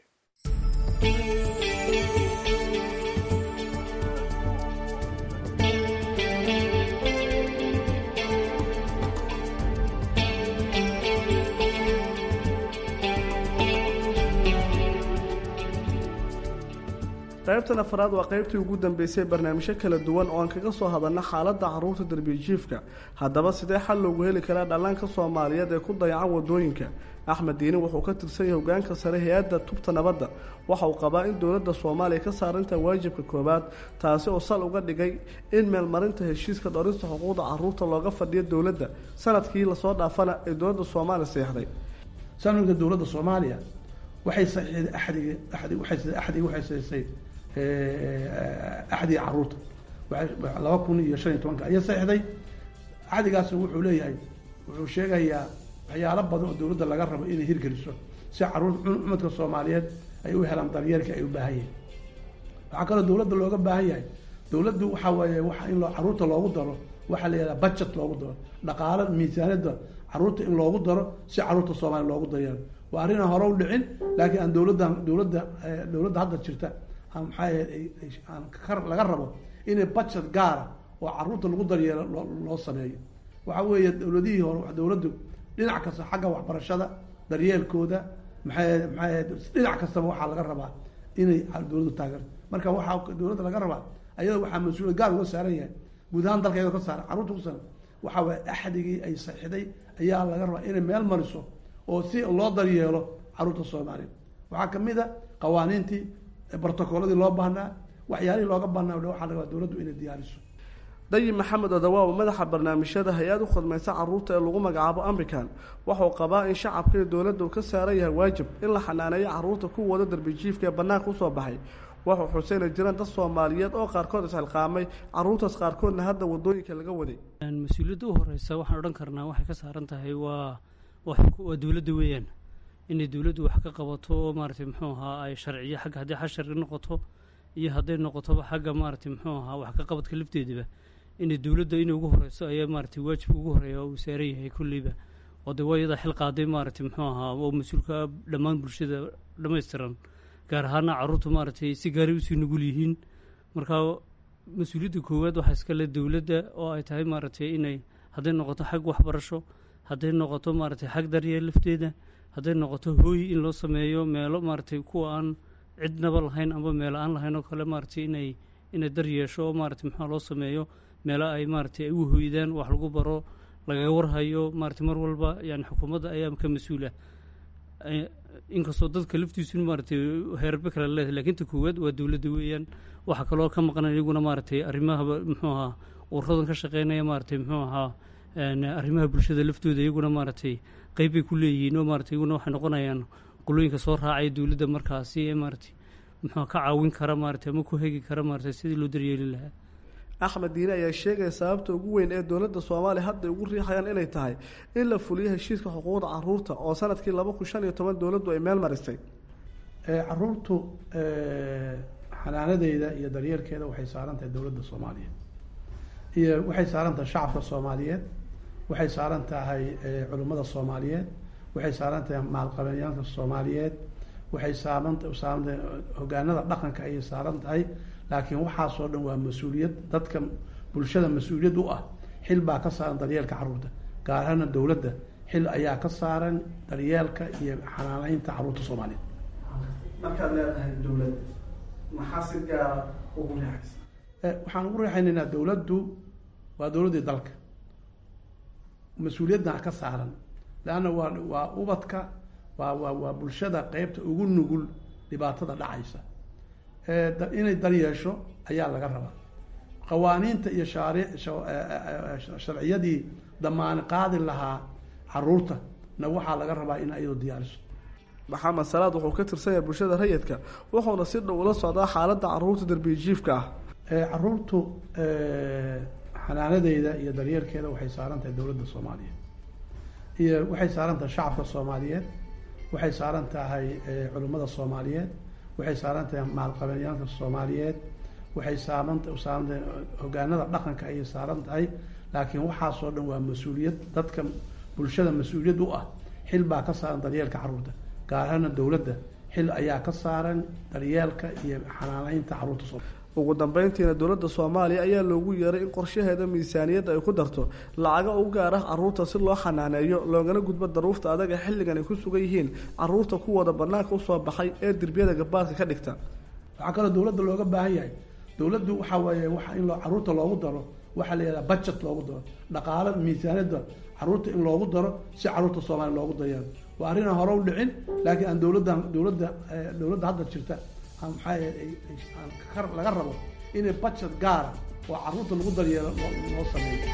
qaybtan afraad waa qaybtii ugu dambeysay barnaamijyo kala duwan oo aan kaga soo hadalna xaaladda carruurta darbijiifka haddaba sidee xal loogu heli karaa dhallaanka soomaaliyeed ee ku dayacan wadooyinka axmed diini wuxuu ka tirsan yahay hogaanka sare hay-adda tubta nabadda waxa uu qabaa in dowladda soomaaliya ka saarinta waajibka koowaad taasi oo sal uga dhigay in meelmarinta heshiiska dhorista xuquuqda carruurta looga fadhiyo dowladda sanadkii lasoo dhaafana ee dowladda soomaaliya seexday sanadka dowladda soomaaliya waxay saxiixday axdiga axdi waxay axdiga waxay saxiixday axdiga carruurta laba kun iyo shan iyo tobanka ayaa saxiixday axdigaasna wuxuu leeyahay wuxuu sheegayaa waxyaalo badan oo dowladda laga rabo inay hirgeliso si caruur umadka soomaaliyeed ay u helaan daryeelka ay u baahan yihiin waxaa kaloo dowladda looga baahan yahay dowladdu waxaa weeye waxa in caruurta loogu daro waxaa la yihahdaa budget loogu daro dhaqaalo miisaaniyadda caruurta in loogu daro si caruurta soomaaliya loogu daryeelo waa arrinaan hore u dhicin laakiin aan dowladda dowladda dowladda hadda jirta maxaa laga rabo inay budget gaara oo caruurta lagu daryeelo loo sameeyo waxa weeye dowladihii hore dowladdu dhinac kasta xagga waxbarashada daryeelkooda maxay maxay dhinac kastaba waxaa laga rabaa inay dowladdu taageerto marka waxaa dowladda laga rabaa ayada waxaa mas-uuliyad gaar uga saaran yahay guud ahaan dalka iyadoo ka saaran carruurta ku saaran waxa waye axdigii ay saxiixday ayaa laga rabaa inay meel mariso oo si loo daryeelo carruurta soomaaliya waxaa kamid a qawaaniintii brotocoladii loo baahnaa waxyaalihii looga baahnaa waxaa laga rabaa dowladdu inay diyaariso dayib maxamed odawaa oo madaxa barnaamijyada hay-ad u khadmaysa carruurta ee lagu magacaabo american wuxuu qabaa in shacabka iyo dowladda uu ka saaran yahay waajib in la xanaaneeyo carruurta ku wada darbijiifka ee bannaanka usoo baxay wuxuu xuseyna jiraan dad soomaaliyeed oo qaarkood isxilqaamay carruurtaas qaarkoodna hadda wadooyinka laga waday mas-uuliyadda u horeysa waxaan odhan karnaa waxay ka saaran tahay waa waa dowladda weeyaan inay dowladdu wax ka qabato oo maaragtay muxuu ahaa ay sharciyo xagga haddii xal sharci noqoto iyo hadday noqotoba xagga maaragtay muxuu ahaa wax ka qabadka lafteediba inay dowladda inay ugu horeyso ayaa maaragtay waajibka ugu horeeya uu saaran yahay kulleyba oo dee waa iyadaa xil qaaday maaragtay muxuu ahaa oo mas-uulka dhammaan bulshada dhammaystiran gaar ahaana carruurta maaragtay si gaaray usii nugul yihiin marka mas-uuliyadda koowaad waxaa iskale dowladda oo ay tahay maaragtay inay hadday noqoto xag waxbarasho hadday noqoto maaragtay xag daryeel lafteeda hadday noqoto hooy in loo sameeyo meelo maaragtay kuwa aan cidnaba lahayn amba meelo aan lahayn oo kale maaragtay inay inay dar yeesho oo maaragtay maxaa loo sameeyo meelo ay maaragtay ay u hoydaan wax lagu baro lagaga warhayo maaragtay mar walba yani xukuumadda ayaa ka mas-uula inkastoo dadka laftiisu maaragtay heerarbe kale leedahay lakiin ta koowaad waa dowladda weeyaan waxaa kaloo ka maqan iyaguna maaragtay arrimahaba muxuu ahaa ururadan ka shaqeynaya maaragtay muxuu ahaa arrimaha bulshada laftooda iyaguna maaragtay qeyb bay ku leeyihiin oo maaragtay iyaguna waxay noqonayaan qolooyinka soo raacaya dowladda markaasi ee maaragtay muxuu ka caawin kara maaragtay ama ku hegi kara maaragtay sidii loo daryeeli lahaa axmed diine ayaa sheegaya sababta ugu weyn ee dowladda soomaaliya hadda ugu riixayaan inay tahay in la fuliyo heshiiska xuquuqda caruurta oo sanadkii laba kun shan iyo toban dowladdu ay meel marisay caruurtu xanaanadeeda iyo daryeelkeeda waxay saaran tahay dowladda soomaaliya iyo waxay saaran tahay shacabka soomaaliyeed waxay saaran tahay culimmada soomaaliyeed waxay saaran tahay maalqabenyaalka soomaaliyeed waxay saaran saaran tahay hogaanada dhaqanka ayay saaran tahay laakiin waxaasoo dhan waa mas-uuliyad dadka bulshada mas-uuliyad u ah xil baa ka saaran daryeelka carruurta gaar ahaana dowladda xil ayaa ka saaran daryeelka iyo xanaaneynta carruurta soomaaliyeed markaad leedahay dowlad maxaa si gaara ugu riixaysa waxaan ugu riixaynaynaa dowladdu waa dowladdii dalka mas-uuliyaddan ka saaran leanna waa waa ubadka waa waa waa bulshada qeybta ugu nugul dhibaatada dhacaysa inay daryeesho ayaa laga rabaa qawaaniinta iyo shaaric sharciyadii damaani qaadi lahaa caruurta na waxaa laga rabaa in ayadu diyaariso maxamed salaad wuxuu ka tirsan yahay bulshada rayidka wuxuuna si dhow ula socdaa xaaladda caruurta darbijiifka ah caruurtu xanaanadeyda iyo daryeelkeeda waxay saaran tahay dowladda soomaaliyeed iyo waxay saaran tahay shacabka soomaaliyeed waxay saaran tahay culimmada soomaaliyeed waxay saaran tahay maalqabenyaalka soomaaliyeed waxay saaran saaran tahay hogaanada dhaqanka ayay saaran tahay laakiin waxaasoo dhan waa mas-uuliyad dadka bulshada mas-uuliyad u ah xil baa ka saaran daryeelka carruurta gaar ahaana dowladda xil ayaa ka saaran daryeelka iyo xanaaneynta carruurta soo ugu dambeyntiina dowladda soomaaliya ayaa loogu yeeray in qorshaheeda miisaaniyadda ay ku darto lacaga u gaar ah carruurta si loo xanaaneeyo loogana gudbo daruufta adaga xilligan ay ku sugan yihiin carruurta kuwooda banaanka usoo baxay ee derbiyada gabaadka ka dhigta waxaa kaloo dowladda looga baahan yahay dowladdu waxaa weeye waxa in loo carruurta loogu daro waxaa la yidhaha budget loogu daro dhaqaalo miisaaniyadda carruurta in loogu daro si carruurta soomaaliya loogu dayeelo waa arrin aan hore u dhicin laakiin aan dowladda dowladda dowladda hadda jirta maxaa laga rabo inay budget gaara oo carruurta lagu daryeelo loo sameeyo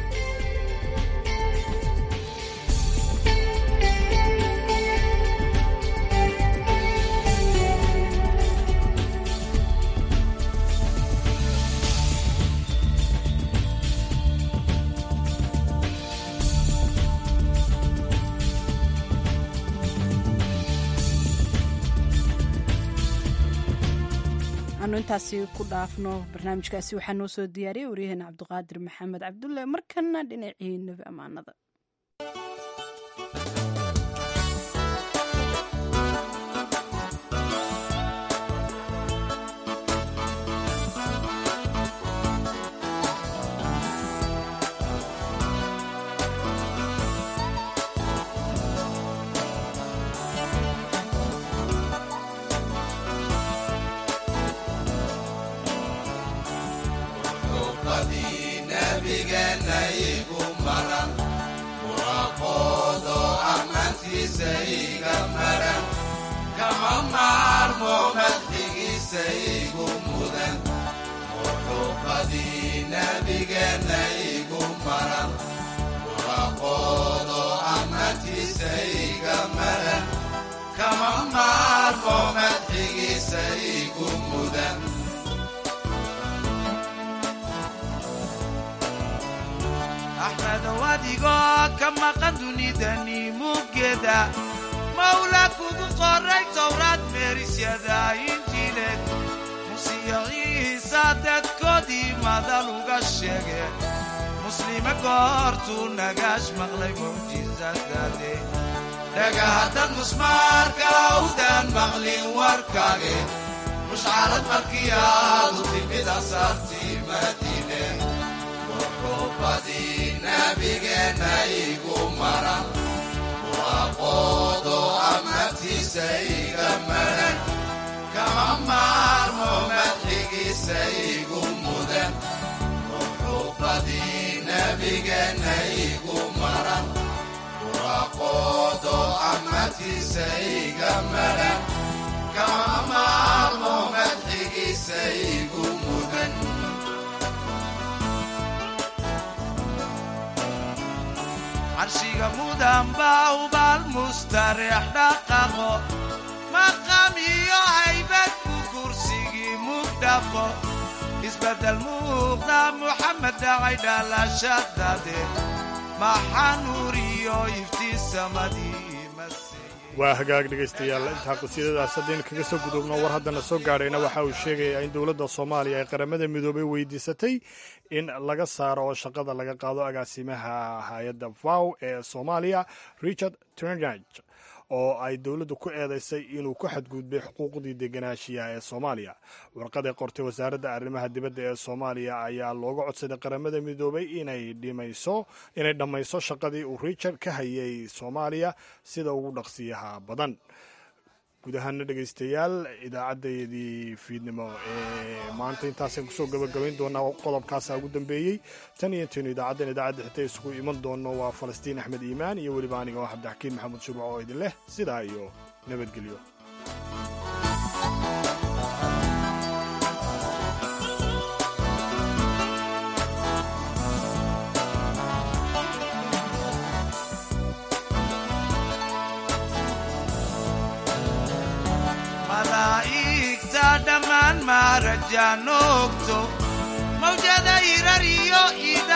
anu intaasi ku dhaafno barnaamijkaasi waxaa noo soo diyaariyay waryaheena cabdiqaadir maxamed cabdulle markana dhinacii nebi ammaanada axmedow adigoo ka maqan dunidani muggeeda mawla kugu qoray towraad meerisyada injiileed musiyo ciisa dadkoodii madal uga sheege muslime goortuu nagaash maqlay mucjisadade dhagahaddad musmaarka awdaan maqlin warkaage mushcarad markii aadu timid asaartii madiine muxuubadii nabigeenna igu maran waaqoodo amartiisa iga maran kama maarmo madxigiisa igu mudan muxuubadii nabigeenna igu maran waaqoodo amartiisa iga maran kama maarmo madxigiisa igu mudan carshiga mudan baa ubaal mustareex dhaqaqo maqam iyo haybad ku kursigii mugdhaqo isbeddel muuqda muxamed dhacay dhalashadade maxaa nuur iyo iftiin samadii waa hagaag dhegaystayaal intaa qasiidadaas haddaynu kaga soo gudubno war haddana soo gaadhayna waxa uu sheegayaa in dowladda soomaaliya ay qaramada midoobay weydiisatay in laga saaro oo shaqada laga qaado agaasimaha hay-adda vow ee soomaaliya richard turnage oo ay dowladdu ku eedaysay inuu ku xadgudbay xuquuqdii deganaanshiyaha ee soomaaliya warqad ay qortay wasaaradda arrimaha dibadda ee soomaaliya ayaa looga codsaday qaramada midoobay inay dhimayso inay dhammayso shaqadii uu richard ka hayay soomaaliya sida ugu dhaqsiyaha badan guud ahaana dhegaystayaal idaacaddayadii fiidnimo ee maanta intaasaan kusoo gabagabayn doonaa qodobkaasa ugu dambeeyey tan iyo intaynu idaacaddan idaacadda xita isugu iman doonno waa falastiin axmed iimaan iyo weliba aniga oo cabdixakiin maxamuud shubac oo idin leh sidaa iyo nabadgelyo malaa'igta dhammaan maarajaan ogto mawjada irar iyo ida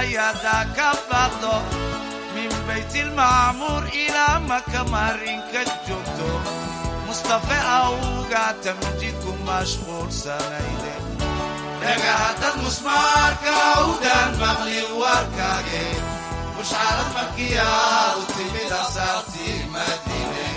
muraayada ka baaqdo min baytilmacmuur ilaa maka marinka joogto mustafe awga tamjidku mashquulsanayde dhagahaddad musmaarka awdaan maqli warkaage mushcarad markiyaa u timid asaartii madiine